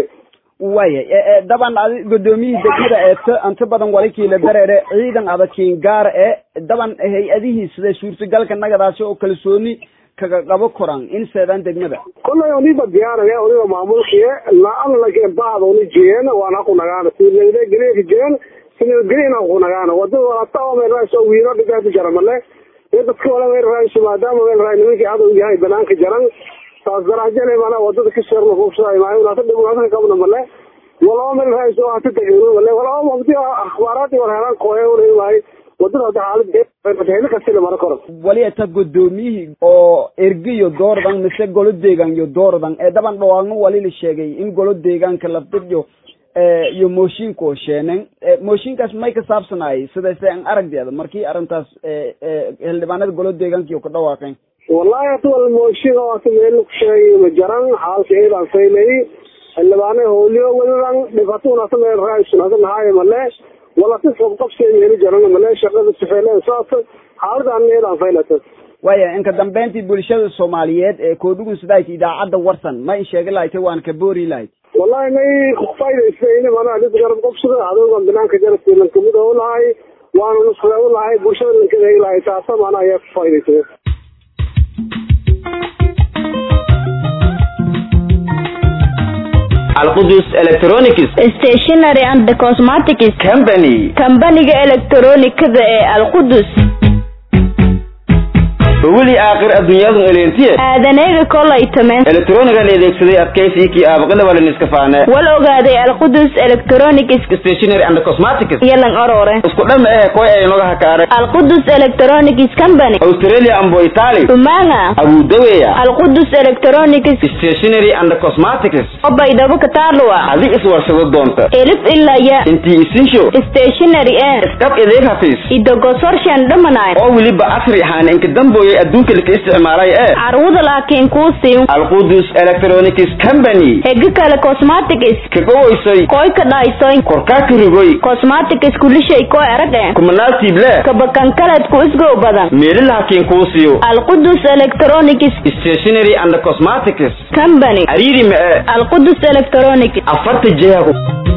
waya daban adi gudoomiyihii degmada eeto inta badan walikiila dareere ciidan adakiin gaar e daban hay-adihii sida suurtagalka nagadaasi oo kalsooni kaga qabo koran in seedaan degmada kollay uniba diyaarane uniba maamulkiye naana lakin bahda uni jiyeen waana ku nagaana sinageliya jiyeen sinageliya ku nagaana wadada walata oo meel rais oo wiino dhigaati jaramale iyo dadka wala meel rais maadaama meel rais nimankii cadow yahay banaanka jaran saas darajale mana wadada ka sheerna kuubsaday maayo hata dhibaatada qabna male walaba meel rais oo hata degno male walaba mabdi akhbaaraadii war helaan kooye ulay maayo wadada hada xaalad heli kastila mara koro wali ata gudoomiyihii oo ergiyo doordan mise golo deegaan iyo doordan ee daban dhawaaqno wali la sheegay in golo deegaanka lafdidyo iyo mooshinko sheeneen mooshinkaas may ka saabsanaayay sidayse an aragdeeda markii arrintaas xildhibaanada golo deegaankiyo ka dhawaaqeen wallahi hata wal mooshin oo hata meel ku sheegay ma jaran xaalka eedaan faylay xildhibaane howliyo waliban dhibatun hata meel raaisun hata nahaayo male walasi qabqabseeda heli jaran male shaqada sifeyle saas xaaladan eedaan faylata waya inka dambeyntii bulshada soomaaliyeed ee koodhugun sidaayta idaacadda warsan ma in sheegi lahaytay waan ka boori lahayd wallahi may kufaaidaysayni mana dhid garab qabsada adoogan banaanka jarabkiilan kamid oo lahay waana nusre u lahay bulshada lankadeegi lahay taasa mana ayaa kufaaidaysay alqudus electronics stationary and cosmetics company kambaniga elektronikada ee alqudus weli aakhir adduunyadu eleentiye aadaneega kolay tameen elektroniga la adeegsaday adkaysiikii aabaqada wala niska faane wal ogaaday alqudus electronics stationary and cosmetics yalan orore isku dhama eh koy ay noga hakaare alqudus electronics company australia ambo italy umanga abudaweya alqudus electronics stationary and cosmetics obaydhabo kataalua adi iswarsado doonta elif ilaya intii isinsho stationary e iskab ideeg hafiis idogosorshan dhamanay oo weliba asri ahaan inka damboy kooyay adduunka laka isticmaalay ee carwada laakiin kuu siin alqudus electronics company hegi kale cosmetics kagowoysay koy ka dhaysoy korkaa karigoy cosmetics kulishay koy arage kumanaasiible kabakankaledku isgow badan meelilahakiin kuu siiyo alqudus electronics stationary and cosmetics company ariiri mee alqudus electronics afarta jeego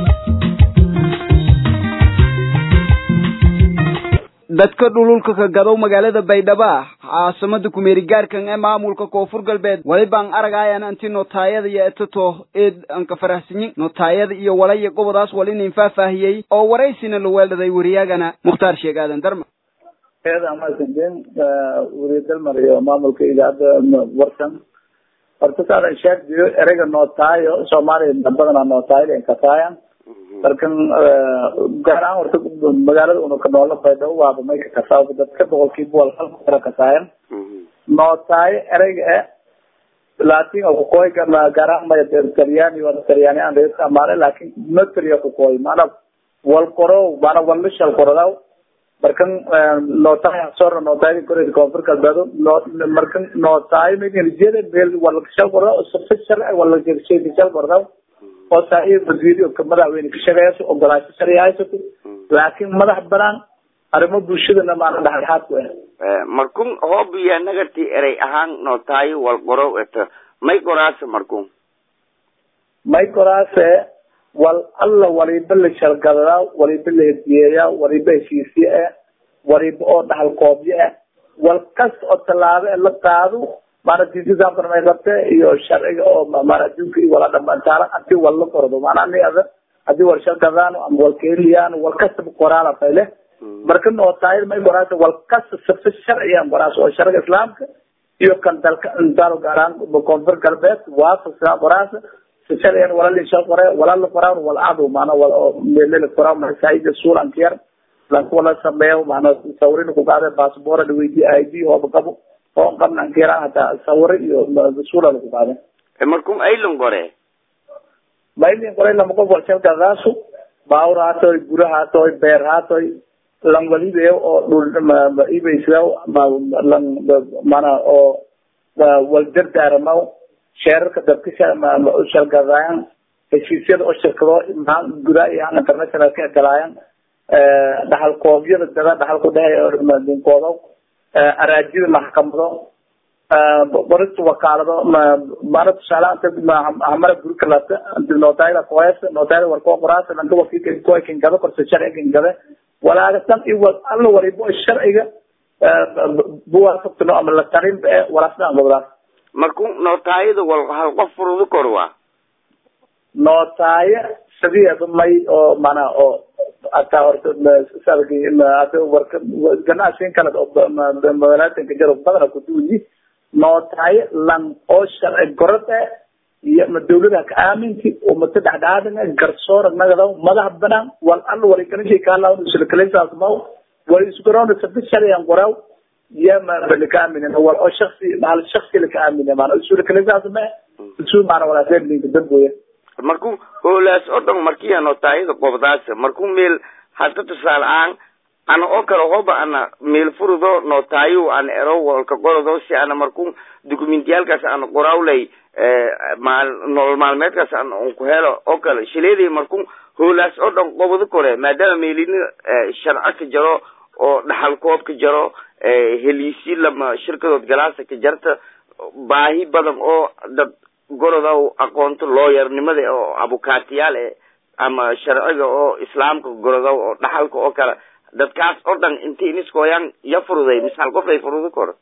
dadka dhululka ka gadow magaalada baydhabo ah caasimada kumeerigaarkan ee maamulka koonfur galbeed walibaan aragayan anti notaayada iyo etato eed anka farahsanyin notaayada iyo walaya gobodaas walinin faahfaahiyey oo waraysina la weeldhaday wariyaagana mukhtaar sheeg aadan darma eeda mahadsantiin weriye dalmar iyo maamulka idaacadda warsan horta saadan sheegdiyo ereyga nootaayo soomaaliya badanaa nootaayo inkataayan markan gaar ahaan horta magaalada una ka noola baydhabo waaba may ka kasaa dadka boqolkiiba wal hal kara kasaayan nootaayo ereyga e latin kukoy gaar ahaan maya talyaani wada talyaani aan reer amaale laakin notary kukoy maana wal qoro maana wal lishal qorodaw markan nootaay sora nootaay koreed koonfur galbeedo markan nootaay meganijeda meel wala shal qorodaw safishal wala shal qorodaw oo saaxiib wasiiri oo madaxweyne ka shaqeeyso ogolaasho sharci haysato laakiin madax banaan arrimo bulshadana maana dhexdhexaad ku ah markun hoobiya nagarti erey ahaan nootaayo wal qorow eto may qoraase markun may qoraase wal alla waliba la shargadadaa waliba la hediyeeyaa waliba heshiisye ah waliba oo dhaxal koobyo ah wal kasta oo tallaabo e la qaado maana diintisaamkana may qabte iyo sharciga oo maana adduunka iyo wala dhamantaala hadii wal la qordo maana ani ada hadii wal shargadaan ama wal keeliyaan wal kastaba qoraala fayle marka nootaayad may qoraasa wal kasta sifa sharciyan qoraasa oo sharciga islaamka iyo kan dalka dalo gaaraan koonfur galbeed waafaqsan qoraasa si sharciyan wala lisha qore wala la qoraan wal adu maana wal oo meelele qoraa masaajida suulan kiyar lanku wala sameeyo maana sawrin ku qaade passport dhaweydi id hooba qabo oo qabnan kiyaraan hataa sawiro iyo suula lagu qaade markun aylan qore maylin qore lama qof wal shargadaasu baawur haatoy gura haatoy beer haatoy lan walibe oo dhul ibaysla lan mana oo wal dardaaramaw sheerarka dadka shargadaayan heshiisyada oo shirkado gudaa iyo international ka galaayan dhaxal koobyada dada dhaxal ku dhehe dinkoodo araajida maxkamado qorista wakaalado mana tusaale hamara guri kalata notaayada koes notaayada warkoo qoraasa lanka wakiilka koy kinkado korsa sharci kinkade walaaga tan iyo wal alla walibo sharciga buwaafaqtino ama la tarin ee walaasdaan gobdaas markun nootaayada wal hal qof furudu kor waa nootaayo sideeda may oo mana oo hataa horta warka ganacsiin kale oo magaalaatinka jaro badana kuduuyi nootaayo lan oo sharci gorod eh iyo ma dawlada ka aaminti oo mata dhexdhexaadina garsoora nagada madax banaan wal alla wali kanishay kaalaw isulakalesaas maw wal isgaroona sabi sharciyan qoraw iyo ma laka aaminin wal oo shaksi hal shaksi laka aamine maana isulakalesaas ma isu maana walaaseedlinka damboya markuu hoolaas oo dhan markiya nootaayada qobdaas markuu meel hadda tusaale ahaan ana oo kale hoba ana meel furudo nootaayo ana ero walka qorodo si ana markuu dokumentiyaalkaas ana qorawlay maal nolol maalmeedkaas ana un ku helo oo kale shileedii markuu hoolaas oo dhan qobdo kore maadaama meelini sharco ka jaro oo dhaxal koob ka jaro heliisi lama shirkadood galaasa ka jarta baahi badan oo dad goroda aqoonto looyarnimada oo abukaatiyaal eh ama sharciga oo islaamka goroda oo dhaxalka oo kale dadkaas oo dhan inti iniskooyan ya furuday misal qof ay furudo koro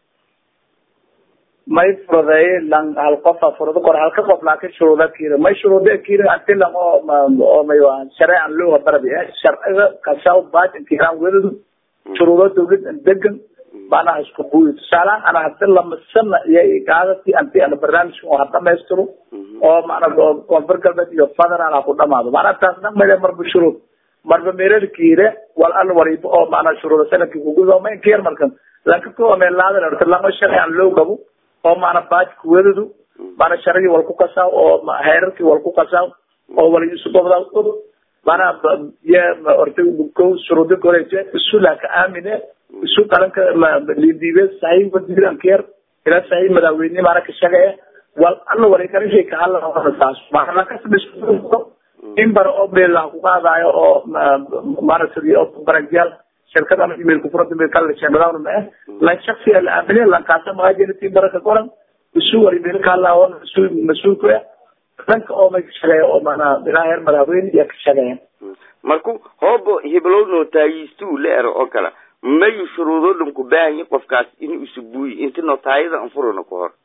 may furudeeye lan hal qofa furudo koro halka qof laakin shuruuda kiira may shuruuda kiira anti lan oo oo may waa shareecan looga barabi eh sharciga kasaw baajin kiiraan wedadu shuruudo dawlad degan maanaha isku buuyi tusaalehaan ana hadda lamasana iyo igaadati anti ana barnaamijka oo ha dhamaystiro oo maana koonfur galbeed iyo federal ha ku dhamaado maanaa taas dhan male marba shuruud marba meerarkiire wal al waliba oo maanaa shuruuda sanadkii kugudo ma inkiyar markan lanka ko meelaada horta lama sharci aan loo gabo oo maana baaj kuwadadu maana sharcigii wal ku kasaa oo heerarkii wal ku kasaa oo wal isu gobdaa og maana ye horta ko shuruudi koreje isula ka aamine isu qaranka lindiibe saxiib wasiiran keer ila saxiib madaxweyne maana ka shaqeeye wal alla wareekarishay ka hadla taas maana kasbisku in bar oo beela ku qaadayo oo maaragtay oo baranjal shirkada ama email ku furanta email kala sheemadaana ma la shakhsi la amine la kaasa ma jira tii baraka qoran isu wari bil kala oo isu masuulku dhanka oo ma shaqeeyo oo maana ilaa heer madaxweyne iyo ka shaqeeya marku hoobo heblow nootaayistu la ero oo kale mayu shuruudo dhan ku baahan yahay qofkaas inuu isu buuyi inta nootaayada aan furano ka hor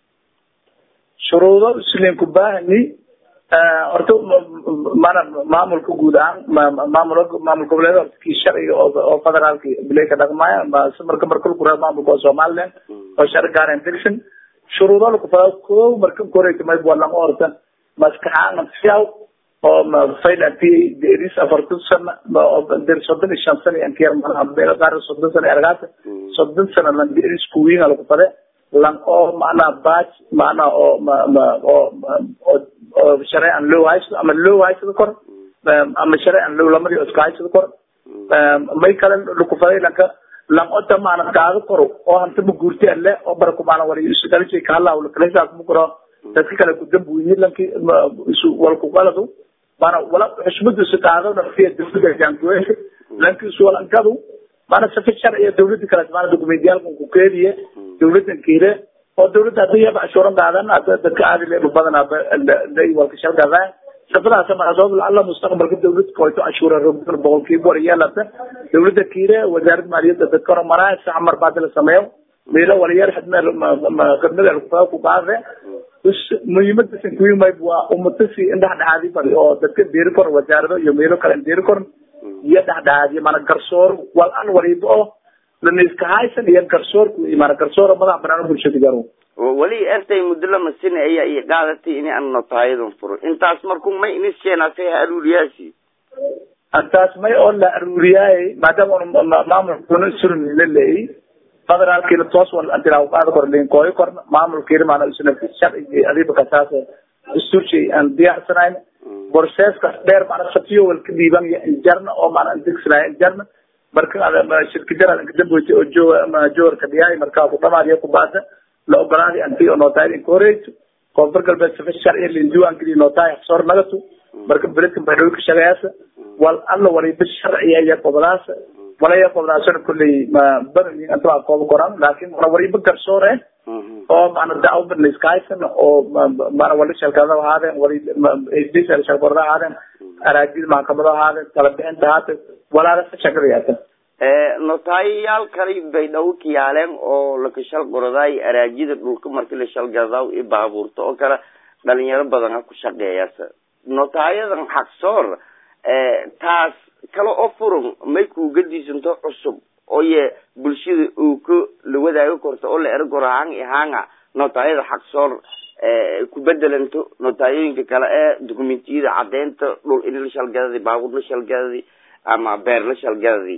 shuruudo isleen ku baahani horta mana maamulka guud ahaan maamul maamul goboleed kii sharciga oo federaalka bilay ka dhaqmaya marka marka ku raa maamulka oo somaliland oo sharci gaareen degsan shuruudo la ku faa ko marka koreyta may buwan lama horta maskaxaan fiyaw oo faylanti deris afartan sana der soddon iyo shan sana aan kiyar malaha beelo qaar soddon sana ergaata soddon sana lan deris kuwiinga lagu fade lan oo macnaha baaj macnaha oo ma ma oo oo oo shareecan loo haysto ama loo haysado kor ama shareecan loo lamadi iska haysado kor may kale lagu faday lanka lan ota maana qaado koro oo hanta ma guurti alle oo barku maana wali isu dhalisay ka hadlaa wala kale saas mu koro dadka kale ku dambuyi lanki isu wal ku qaladu maana wala xushmadu si qaado na fiya dawladda jaankuweesha lanki isu walankadu maana safi sharciya dawladda kale maana dokumentiyaalkan ku keediye dawladdan kiile oo dawladda hadii yaba cashuuran qaadan hada dadka aadi leeba badanaa lay walka shalgadaa safadaas maadoob alla mustaqbalka dawladda koyto cashuura rogdon boqolkiiba war yeelata dawladda kiile wasaaradda maaliyadda dadka hore maraa sax mar baad la sameeyo meelo waliyar xadmeel khidmada alkufa ku qaade muhiimada sankuimay waa umatasi in dhexdhexaadi bari oo dadka deeri kor wasaarado iyo meelo kale deeri kor iyo dhexdhexaadiyo mana garsoor wal an waliba oo laniska haysan iyo garsoorku mana garsoor madax banaan bulshada garo wali intay muddo lama sina ayaa i qaadatay in aan notaayadan furo intaas marku may inis keenaasay ha aruuriyaasi intaas may oo la aruuriyaay maadaama maamulkuna surmi la leeyay federaalkiina toos wal antilaa qaada kor liin kooyo kor maamulkiina maana isna sharci adiba kasaas dastuurshii aan diyaarsanayn borseeska dheer maana safiyo wal ka dhiiban jarna oo maana digsanayn jarna marka shirkijara kadamboyta oo jooga joorka dhiyaay markaa ku dhamaadiya ku baada la ogolaaday anti oo nootaay in koreyto koonfur galbeed safa sharci liin diiwaan geliya nootaay xsoor nagatu marka beledkan bay dhowka shaqeeyasa wal alla waliba sharciya iyo qobolaasa walaya qobolaasana kulley ma badan inta waa kooba koran laakin wana waliba garsoor eh oo maana daawba la iska haysan oo maana wali shalkada ahaadeen wali hdisal shalkorda ahaadeen araajida maxkamada ahaadeen kala bixinta ahaatee walaala sa shaqada yaatan notaayayaal kale bay dhawo kiyaaleen oo laka shal qoradaay araajida dhulka marki la shalgadaw i baabuurta oo kale dhalinyaro badan ha ku shaqeeyasa notaayadan xaqsoor taas kale oo furan may kuuga diisanto cusub oye bulshada uu ka la wadaago korto oo la ero koro hang ihanga notaayada xaqsoor ku bedelanto notaayooyinka kale ee dokumentiyada cadeynta dhul in la shalgadadi baabuur la shalgadadi ama beer la shalgadadi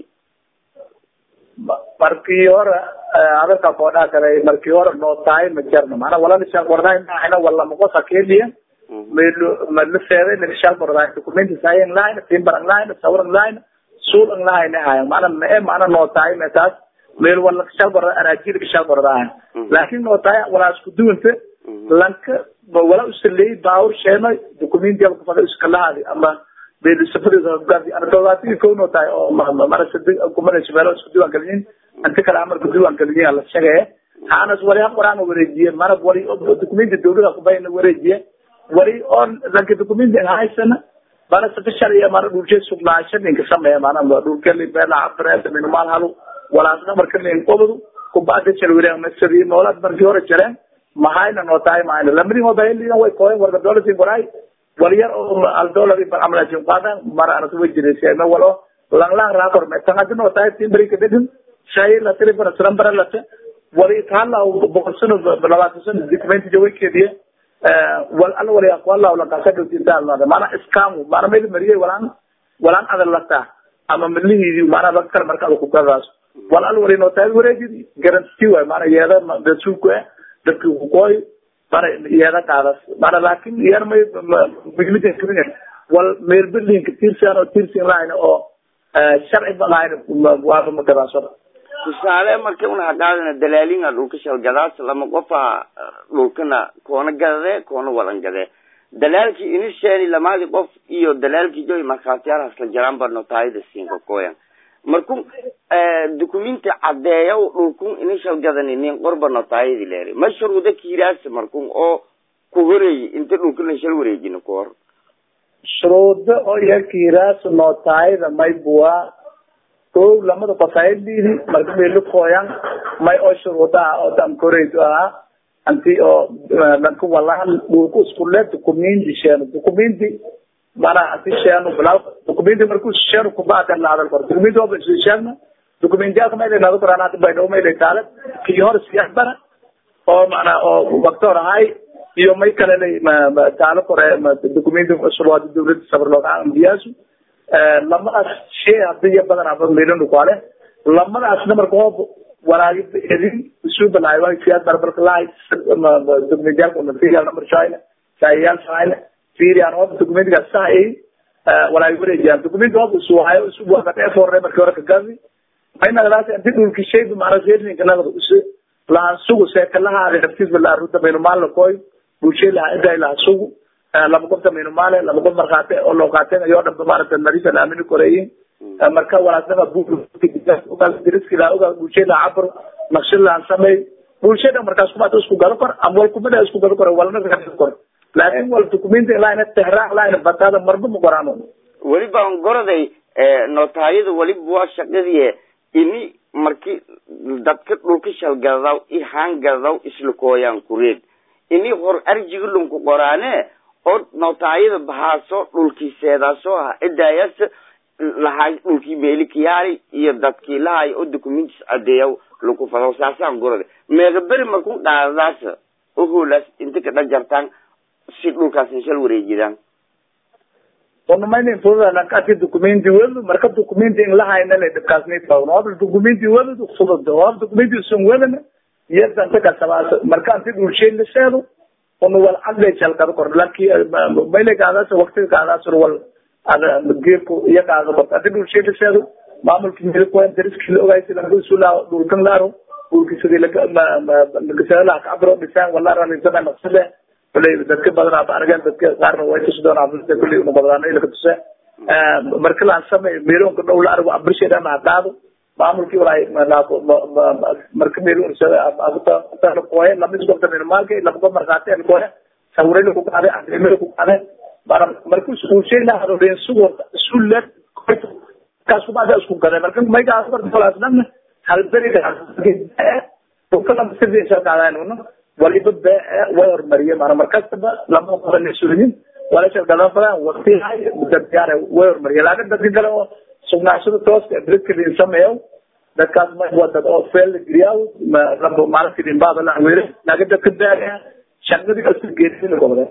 markii hore hadalka koodhaa kale markii hore nootaay ma jarno maana walana shal qordaay maahina wala makosa keliya melo mala feeday la shal qordaay dokumenti sayen line timbaran line sawran line suulan line hayan maana mee maana nootaay metaas meel wala shal qorda araajida shal qordaay laakin nootaay wala isku duwanta lanka wala usalay baawur sheeno dokumenti ku fada iska lahaadi ama meel safadisa gaadi ana todobaatan kow nootaay oo mara sadi kumana shabeelo isku diiwaan gelin inta kale amarka diiwaan gelin la sheegay haanas wali haq waraan wareejiye mana wali dokumenti dawlada kubayna wareejiye wali on lanka dokumenti haysana mana safa sharciya mana dhulshe sugnaasho ninka sameeya mana dhulkeli beela cabreeda minumaal halu walaasna marka nin qobadu kubada jalwireen masari noolad markii hore jareen mahayna nootaay mahayna lamadi mobailiina way kooyen warka dolasin koraay waliyar oo al dollar bar amlajin qadan mar aratu wajiraysa ma walo lang lang ra kor me tanga no tay timbri ke dedin shay la tiri bar salam bar la te wali thala o boqolsano labaatan sano document jo way kediye wal al wali aqwala wala ka sadu tinta Allah mana iskamu mana meel mariyay walaan walaan adal lata ama milihi mana bakar marka ku kadaas wal al wali no tay wareejidi garanti way mana yeeda dadku dadku ku koy mana iyada qaadas mana laakin yar may migmida kenya wal meel berlin ka tirsan oo tirsan line oo sharci banayn waa ma garaasada tusaale marka una haqaadana dalaalinga dhulka shalgadaas lama qofa dhulkana koona gadade koona wadan gade dalaalkii inisheeni lamaadi qof iyo dalaalkii joy markhaatiyaalahaas la jaraan ba notaayada siinka koyan marku dukumenti cadeeya dhulkun inishal gadani nin qorba notaayadi leeri ma shuruuda kiiraas markun oo ku horeeyi inta dhulkana shal wareejina ku hor shuruudo oo yakiiraas nootaayada may buwa kow lamada qofaayadiidi marka meelu kooyan may oo shuruudaha oo dankoreydu ahaa anti oo lanka walahan dhulku iskule dukumenti sheeno dukumenti mana anti sheeno bilaw dukumenti marku sheeno kubaadan la hadal karo dukumenti oo isu sheegna dukumenti aka may leedahay quraan hada bay dhaw may leedahay kii hor siyaas bara oo mana oo waktor ahay iyo may kale lay taalo kore dukumenti shuruuda dawladda sabar looga ambiyaasu lamadaas shay hadii iyo badan aba meelanu kuale lamadaasna marka hoob walaagida edin isu balaayo waa siyaad barbarka lahay documentiyaalka material number china saayayaal china fiiriyan hoob documentigaas sahay walaagi wareejiyaan documenti hoob isu hayo isu buaqatee forre markii hore kagazi maynagadaas inti dhulki shaydu macna seerninka nagada isu lahan sugu seekalahaada naftiisba la arunta baynu maalla koy bulshay laha iday laha sugu laba qof tamayno maale laba qof markhaate oo loo qaateenayo dhanba maaragta nadiif aan aamini koreeyin marka walaasnima buuriskila oga bulshada cabr naqshilaan samey bulshada markaas kumaata isku galo kor ama wal kumada isku galo kor walna galo kor laakin wal documenti laayna tehraa laayna batada marba ma qoraan weliba aan goroday notaayada weliba waa shaqadii ini marki dadka dhulka shalgadaw i hangadaw isla kooyaan kureed ini hor arjiga lunku qoraane oo notaayada bahaaso dhulkii seedaasoo ah cidaayas lahay dhulkii meelikiyaali iyo dadkii lahay oo documentis cadeeya laku fado saasaan gurada meega beri marku dhaadadaas oholaas inta ka dhajartaan si dhulkaas inshal wareejidaan onamaynin fududanakasi documenti wedu marka documenti in lahayna le dhibkaasni tawno hoob documenti wedu fudud hoob documenti sun wedana yadanta kasabaas marka anti dhulsheyn la seedo onu wal cadle jalkada kor laki mayle kaadaas waktiga kaadaas wal ada geerku iyo kaada kor adi dhulsheyn la seedo maamulki milkoen dariski la ogaysi lanku sula dhulkan laaro dhulki sidii lagasala kabro dhisaan wala ralisada naqsade kuley dadka badan aba argeen dadka qaarna way tusi doonaa dadka kuley una badanaano ilaka tuse marka laan samey meelonka dhow la argo abrisheedana hadaado maamulkii walaay marka meel koye lama isgobta minimaalka lama gob markaate koye sawirayla ku qaade adrimada ku qaade bara marka iskuulshay la harooreen sugo sulle kaas kubaada isku gaday marka maygaas barta falaas dhan halberiga dhulka lama sirdi sharkaadaan uno waliba bee way hormariyeen maana markastaba lama qaban suliyin wala sharkadan badan waqti hay dadkaar way hormariyeen laakiin dadka kale oo sugnaashada tooska dadka sameeyo dadkaas ma waa dad oo feel geliyaa laba maalintii dhimbaada la weere laakiin dadka daaya shaqadii asu geedin gobole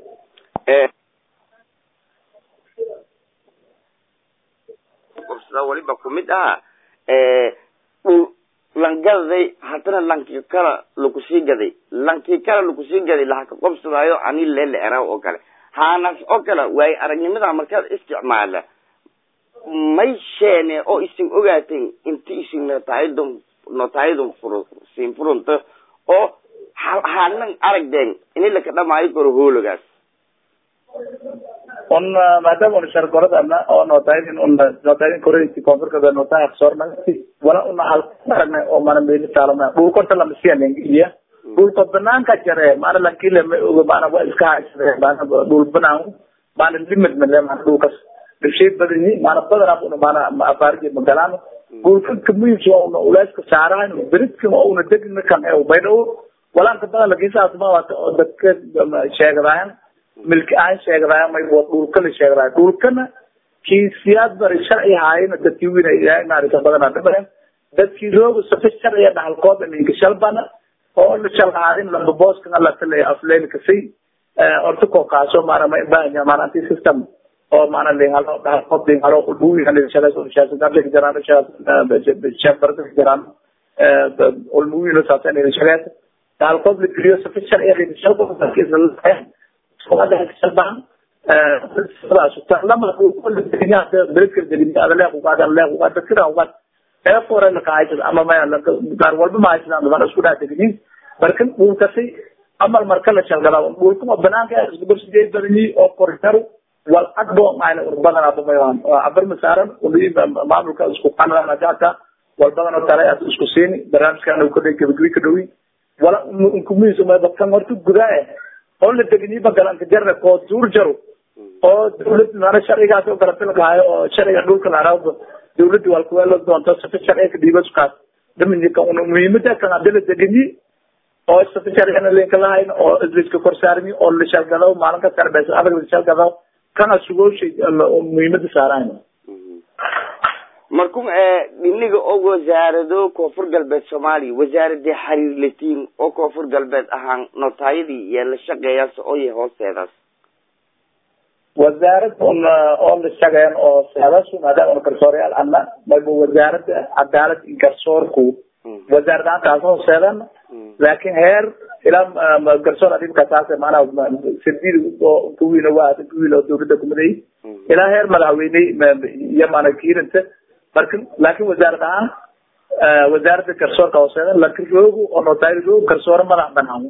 qabsada waliba kumid ah dhul langadaday haddana lankii kala lakusii gaday lankii kala lakusii gaday lahaka qobsadaayo ani leele eraw oo kale haanaas oo kale waayo aragnimada markaad isticmaala may sheene oo isin ogaateen inti isin notaayadon notaayadon furo siin furunto oo hanan aragdeen ini laka dhamaayo karo hoologaas un maadaama una shargoradana oo notaayadin una notaayadin koreyti koonfurkada notaaya sornagti wala una aragna oo mana meeli taalama dhulkorta lama siyanen iya dhulka banaanka jare maana lankile ma oga maana waa iska haysade maana dhul banaan maana limit male maana dhulkas dhibshay badani maana badanaa una maana afaariji magalaan dhulka kamuhiimsa waa una uleyska saarahan beridka oo una degna kan ee baydhawo walaanka badan lakiisaasma waata oo dadka sheegadayan milki ahaan sheegadayan may dhulka la sheegadayo dhulkana kii siyaad bari sharci haayana dadkii wina maarata badanaa dhimayan dadkii rooga safa sharciya dhahalkooda ninka shalbana oo la shalhaadin lamba booskan alatale afleen kasay orta koo kaaso maana ma ibahanya maana anti system oo maana lingalo dhahalkood lingalo ulbuwi halishadaas ulshaasadar jaraan shef barka jaraan ulmuwi no saabsan ilishadaas dhahalkood la geliyo safa sharciya lishalba shalbaan lama beredka degin adaleeq ugaad adaleeq ugaad dadkira ugaad efore lakahaysada ama gaar walba ma haysadaan dabana isku dhaa degniin marka dhulkasi amal marka la shalgada dhulkuma banaanka iskubarsideed badani oo korjaru wal agbo maayna urbadana bumayaan abar masaaran maamulka isku qanadana jaata wal badan oo kale aad isku siini barnaamijkan uu kadhay gabagabi ka dhowi wala unkumihiisa ma badkan horta gudaa eh oo la degniy bagalanka jarna koo duur jaro oo dawlad maana sharcigaas oo kala filkahayo oo sharciga dhulka la araabo dawladda waa kuweelo doonto safi sharciga ka dhiiba sukaas dhaminka una muhiimada kan hadii la degniy oo safi sharcigana linka lahayn oo isliska korsaarmi oo la shalgado maalin ka sarbeys adag la shalgado kana sugooshay muhiimada saarayn markun dhiniga oo wasaarado koonfur galbeed soomaaliya wasaaradii xiriir latiin oo koonfur galbeed ahaan notaayadii iyo la shaqeeyaas oo yahay hoosteedaas wasaarad oo la shaqeeyan oo seedasu maadaama una garsooryaal ana mayba wasaarada cadaalad iyo garsoorku wasaaradaantaas hooseedan laakin heer ilaa garsoor adibkasaas maanaa sadiid kuwiina waa kuwiil oo dawladda kumaday ilaa heer madaxweyne iyo maana kiirinta marka laakin wasaarad ahaan wasaaradda garsoorka hooseedan laakin roogu oo notaari roog garsoore madax banaan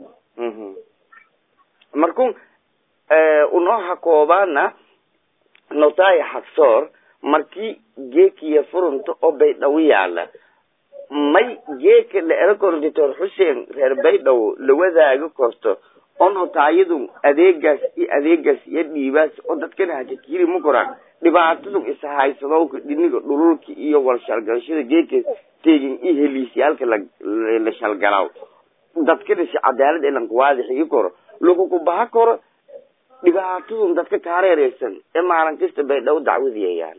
markun unoo hakoobaana notaya xagsoor markii geekiya furunta oo baydhawo yaala may geeka la ero koro doctor xuseen reer baydhabo la wadaago korto oo notaayadu adeegaas iyo adeegaas iyo dhiibaas oo dadkana hajakiri ma koraan dhibaatadu ishaysado dhiniga dhululka iyo walshalgalashada geeka teegin iyo heliisyaalka la la shalgalaaw dadkana si cadaalad elanka waadixigi koro laguku baha koro dhibaatadun dadka kaareereysan ee maalin kasta baydhabo dacwadiyayaan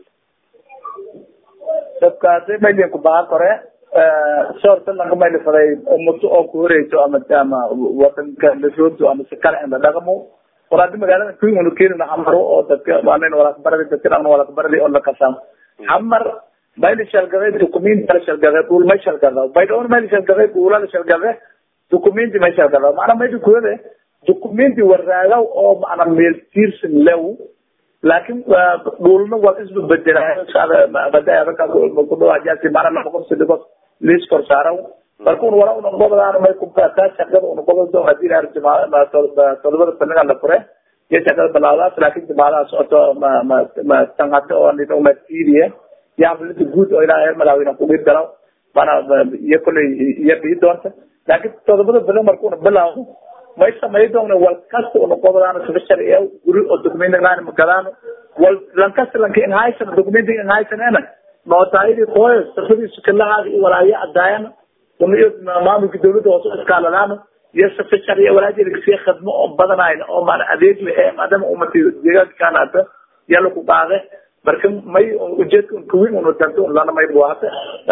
dadkaasi maydinku baha kore soorta lanka mayli faday umuto oo ku horeyso ama ama wadanka lasoogto ama si kale inla dhaqmo war haddi magaalada kuin unu keenina xamaro oo dadka waanin walakbaradi dadka dhan walakbaradi oo lakasam xamar mayli shalgade dukumenti la shalgade dhul may shalgada baydhawon mayli shalgade dhula la shalgade dukumenti may shalgada maana maydi kuwade dukumenti waraaga oo maana meel tiirsan lew laakin dhulna waa isbabedelayo badakudhawaajasi maana laqorsidigos liis kor saaraw marka un wala una gobodaan may kubataa shaqada una gobodo hadii la todobada banaga la fure iyo shaqada balaadaas laakin jimaadaha socoto ma ma ma tanhata oo nidoma tiidiye iyo xaflada guud oo ilaa heer madaxweyne kugir galaw mana iyo kolley iyo bii doonta laakin todobada badan marka una bilaawno may samay doona wal kasta una gobodaan sifa sharciya guri oo documenti laan magadaan wal lankasta lanka inhaysan documenti inhaysanena nootaayadii kooyo safadiisu kalahaada iyo walaayo cadaayan uniyo maamulka dawladda hoose iskaaladaan iyo safa sharciya walaajeedakasiya khadmo oo badanayn oo maana adeeg le ee maadaama umati deegaankaanaata yala ku qaade marka may ujeedka kuwin una tanto un lana may buwaata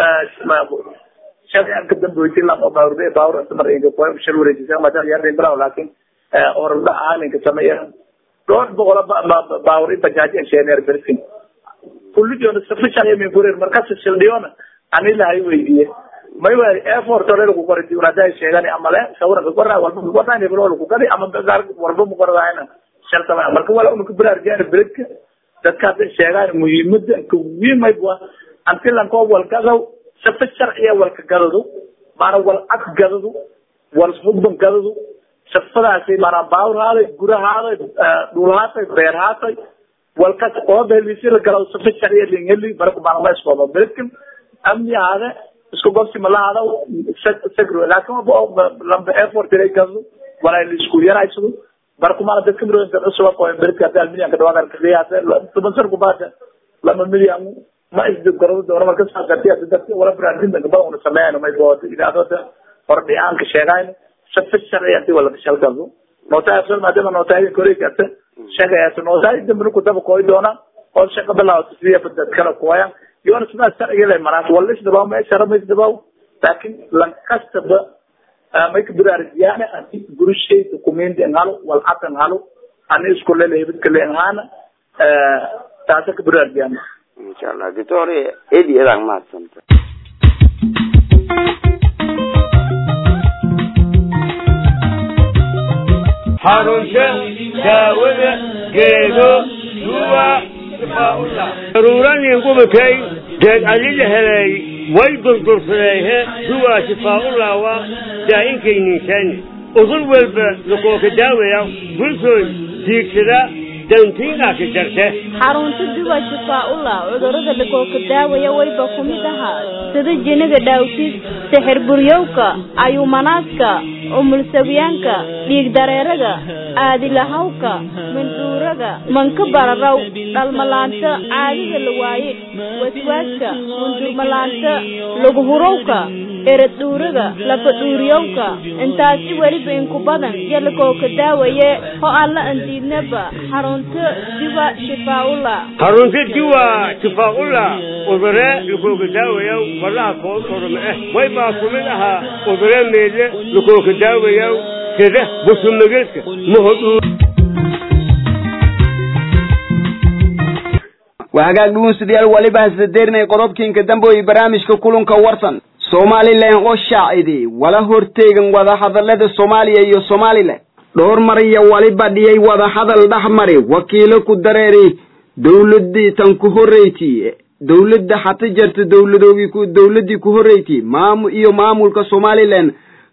sharcianka damboyti lama baawrde baawr mar inka koy shal wareejisa maadaama yarden bilaw laakin orda aaninka sameeya dhowr boqola baawri bajaaji engineer bersin kullijoona safa sharciya min kureer markas sildhiyoona ani lahay weydiye may wa effort ole lagu qori diwnada sheegani amale sawira kaqora walba kaqora heblo lagu qori ama gaar walba muqoradayna shartama marka wala unu kubraarjaan beledka dadka hadda sheegaan muhiimada kuwiin may bua anti lanko walgadaw safa sharciya walka gadadu maana wal ag gadadu wal hubban gadadu safadaasi maana baawr haaday gura haaday dhul haatay beer haatay walkas ooba helisi la galaw safa sharciya lingeli marka maana ma iskooba beledkan amni haade isku gobsi malahada sagro laakin lamba effort ilay gado walaa isku yaraysado barkumana dadka milooyinka cusub qoyn beridka hadii milyan ka dhawaad arkaqiyaasa toban san kubaada lama milyan ma isdib garado doona marka saa gartiya dadka wala baraadinta gabada una sameeyaan may bood ilaadada hordhiyaanka sheegayn safa sharci hadii wala kashal gado nootaa afsal maadaama nootaa koray karta shaqayaasa nootaa dambana ku daba kooy doona oo shaqa bilaawta sidii dad kala kuwayaan yoona sidaa sharciga le maraas wala isdhabaw ma shara ma isdhabaw laakin lankastaba may ka biraarjiyaane ani gurishay documenti en halo walcad en halo ani isku lele hebidka le en haana taasa ka biraarjiyaane insha allah doctor edi adaan mahadsanta xarunta daawada geedo duwa daruuranin gubakay geed ali la helay way durdursadeehe duwaa shifaa'ullaawa daa'inkaynniishaani udur walba lakooka daawaya bulshooy diigsada dantiinkaasi jarte xarunta duwa shifaa-ullah cudurrada lakooka daawaya wayba ku mid ahaa sida jiniga dhaawtis sixir buryowka ayuumanaaska umulsawyaanka dhiig dareeraga aadilahawka mandhuuraga manka bararaw dhalmalaanta caadada la waaye waswaaska mundurmalaanta laguhurowka eradhuuraga lafadhuuriyowka intaasi weliba inku badan iyo lakooka daawaye ho aan la andiidnaba xarunta diwa shifaa-ullah harunta diwa shifaa'ullah udure lakooka daawayaw wallaha koo soroma eh way baa ku mid ahaa udure meedle lakooka daawayaw sida busumagedka mahodhuu waa hagaag dhugunsidayaal waliba hasadeerinay qodobkiinka dambe iyo barnaamijka kulanka warsan somalilan oo shaaciday wala horteegan wadahadalada soomaaliya iyo somalilan dhowr mar iyo waliba dhiyay wadahadal dhexmari wakiilo ku dareeri dawladii tan ku horreyti dawladda hata jarta dawladoogii ku dawladdii ku horreyti maamu iyo maamulka somalilan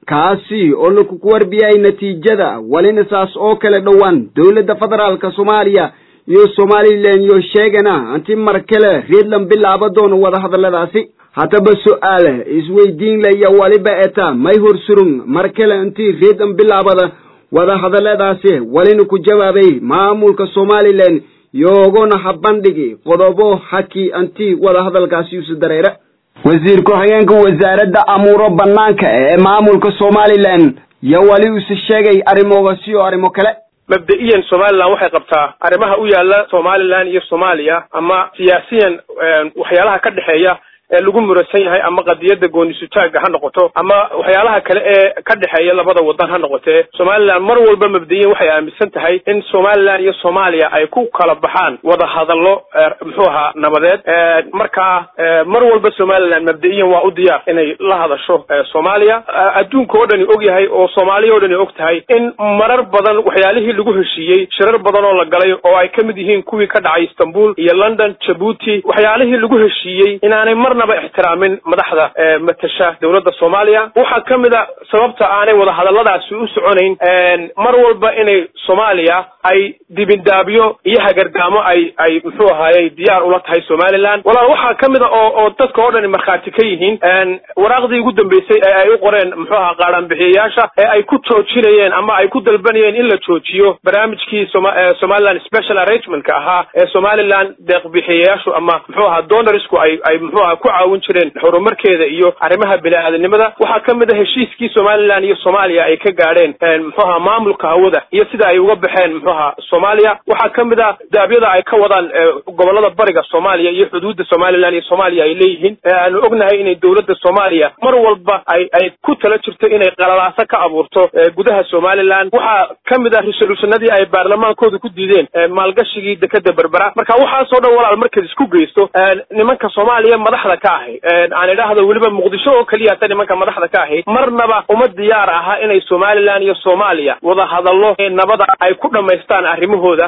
kaasi oo lakuku warbiyay natiijada walina saas oo kale dhowaan dawladda federaalka soomaaliya iyo somalilan iyo sheegana anti mar kale reedland bilaaba doono wadahadaladaasi haddaba su-aal isweydiin laya waliba eta may horsurun mar kale intii reedland bilaabada wadahadaladaasi walina ku jawaabay maamulka somalilan yoogona habandhigi qodobo haki anti wadahadalkaasi usu dareera wasiir ku-xigeenka wasaaradda amuuro banaanka ee maamulka somalilan yo wali use sheegay arrimoogasi oo arrimo kale mabda'iyan somalilan waxay qabtaa arrimaha u yaala somalilan iyo soomaaliya ama siyaasiyan waxyaalaha ka dhexeeya ee lagu murasan yahay ama qadiyadda goonisutaaga ha noqoto ama waxyaalaha kale ee ka dhexeeya labada wadan ha noqotee somalilan mar walba mabda'iyan waxay aaminsan tahay in somalilan iyo soomaaliya ay ku kala baxaan wada hadallo muxuu ahaa nabadeed markaa mar walba somalilan mabda'iyan waa u diyaar inay la hadasho soomaaliya adduunka oo dhani og yahay oo soomaaliya oo dhani og tahay in marar badan waxyaalihii lagu heshiiyey shirar badan oo la galay oo ay ka mid yihiin kuwii ka dhacay istanbul iyo london jabuuti waxyaalihii lagu heshiiyey inaanay marnaba ixtiraamin madaxda matasha dowladda soomaaliya waxaa ka mid a sababta aanay wadahadalladaasi u soconayn mar walba inay soomaaliya ay dibindaabyo iyo hagardaamo ay ay muxuu ahaayey diyaar ula tahay somalilan walaal waxaa ka mid a oo oo dadka oo dhani markhaati ka yihiin waraaqdii ugu dambeysay ee ay u qoreen muxuu ahaa qaadhaanbixiyayaasha ee ay ku joojinayeen ama ay ku dalbanayeen in la joojiyo barnaamijkii soma somaliland special arrangementka ahaa ee somaliland deeqbixiyayaashu ama muxuu ahaa donorsku ay ay muxuu aha ku caawin jireen horumarkeeda iyo arrimaha bini-aadanimada waxaa ka mid a heshiiskii somalilan iyo soomaaliya ay ka gaadheen muxuu ahaa maamulka hawada iyo sida ay uga baxeen muxuu ahaa soomaaliya waxaa ka mid a daabyada ay ka wadaan gobolada bariga soomaaliya iyo xuduudda somalilan iyo soomaaliya ay leeyihiin aanu ognahay inay dowladda soomaaliya mar walba ay ay ku tala jirto inay qalalaaso ka abuurto gudaha somalilan waxaa ka mid a resolutionadii ay baarlamaankooda ku diideen maalgashigii dekeda berbera marka waxaasoo dhan walaal markaad isku geysto nimanka soomaaliya madaxda ka ahi aan idhaahdo weliba muqdisho oo keliya hata nimanka madaxda ka ahi marnaba uma diyaar aha inay somalilan iyo soomaaliya wada hadallo nabada ay ku dhammaystaan arrimahooda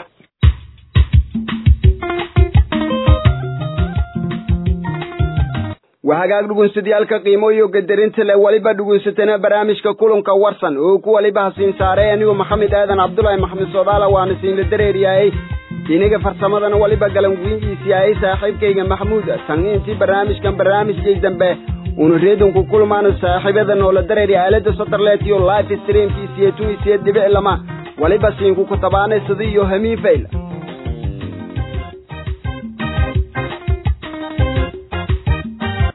waa hagaag dhugunsadayaalka qiimo iyo gadarinta le weliba dhugunsatana barnaamijka kulanka warsan oo ku waliba hasiin saaray anigu maxamed aadan cabdulaahi maxamed soodaala waana siinla dareeryahay iniga farsamadana waliba galanguingiisiyahay saaxiibkayga maxamuud tan intii barnaamijkan barnaamijkay dambe una reedonku kulmaano saaxiibada noola dareeri aalada saterlet iyo life streamkiisiyo tunisiyo dhibic lama waliba siinku kutabaanay sida iyo hamiin fayl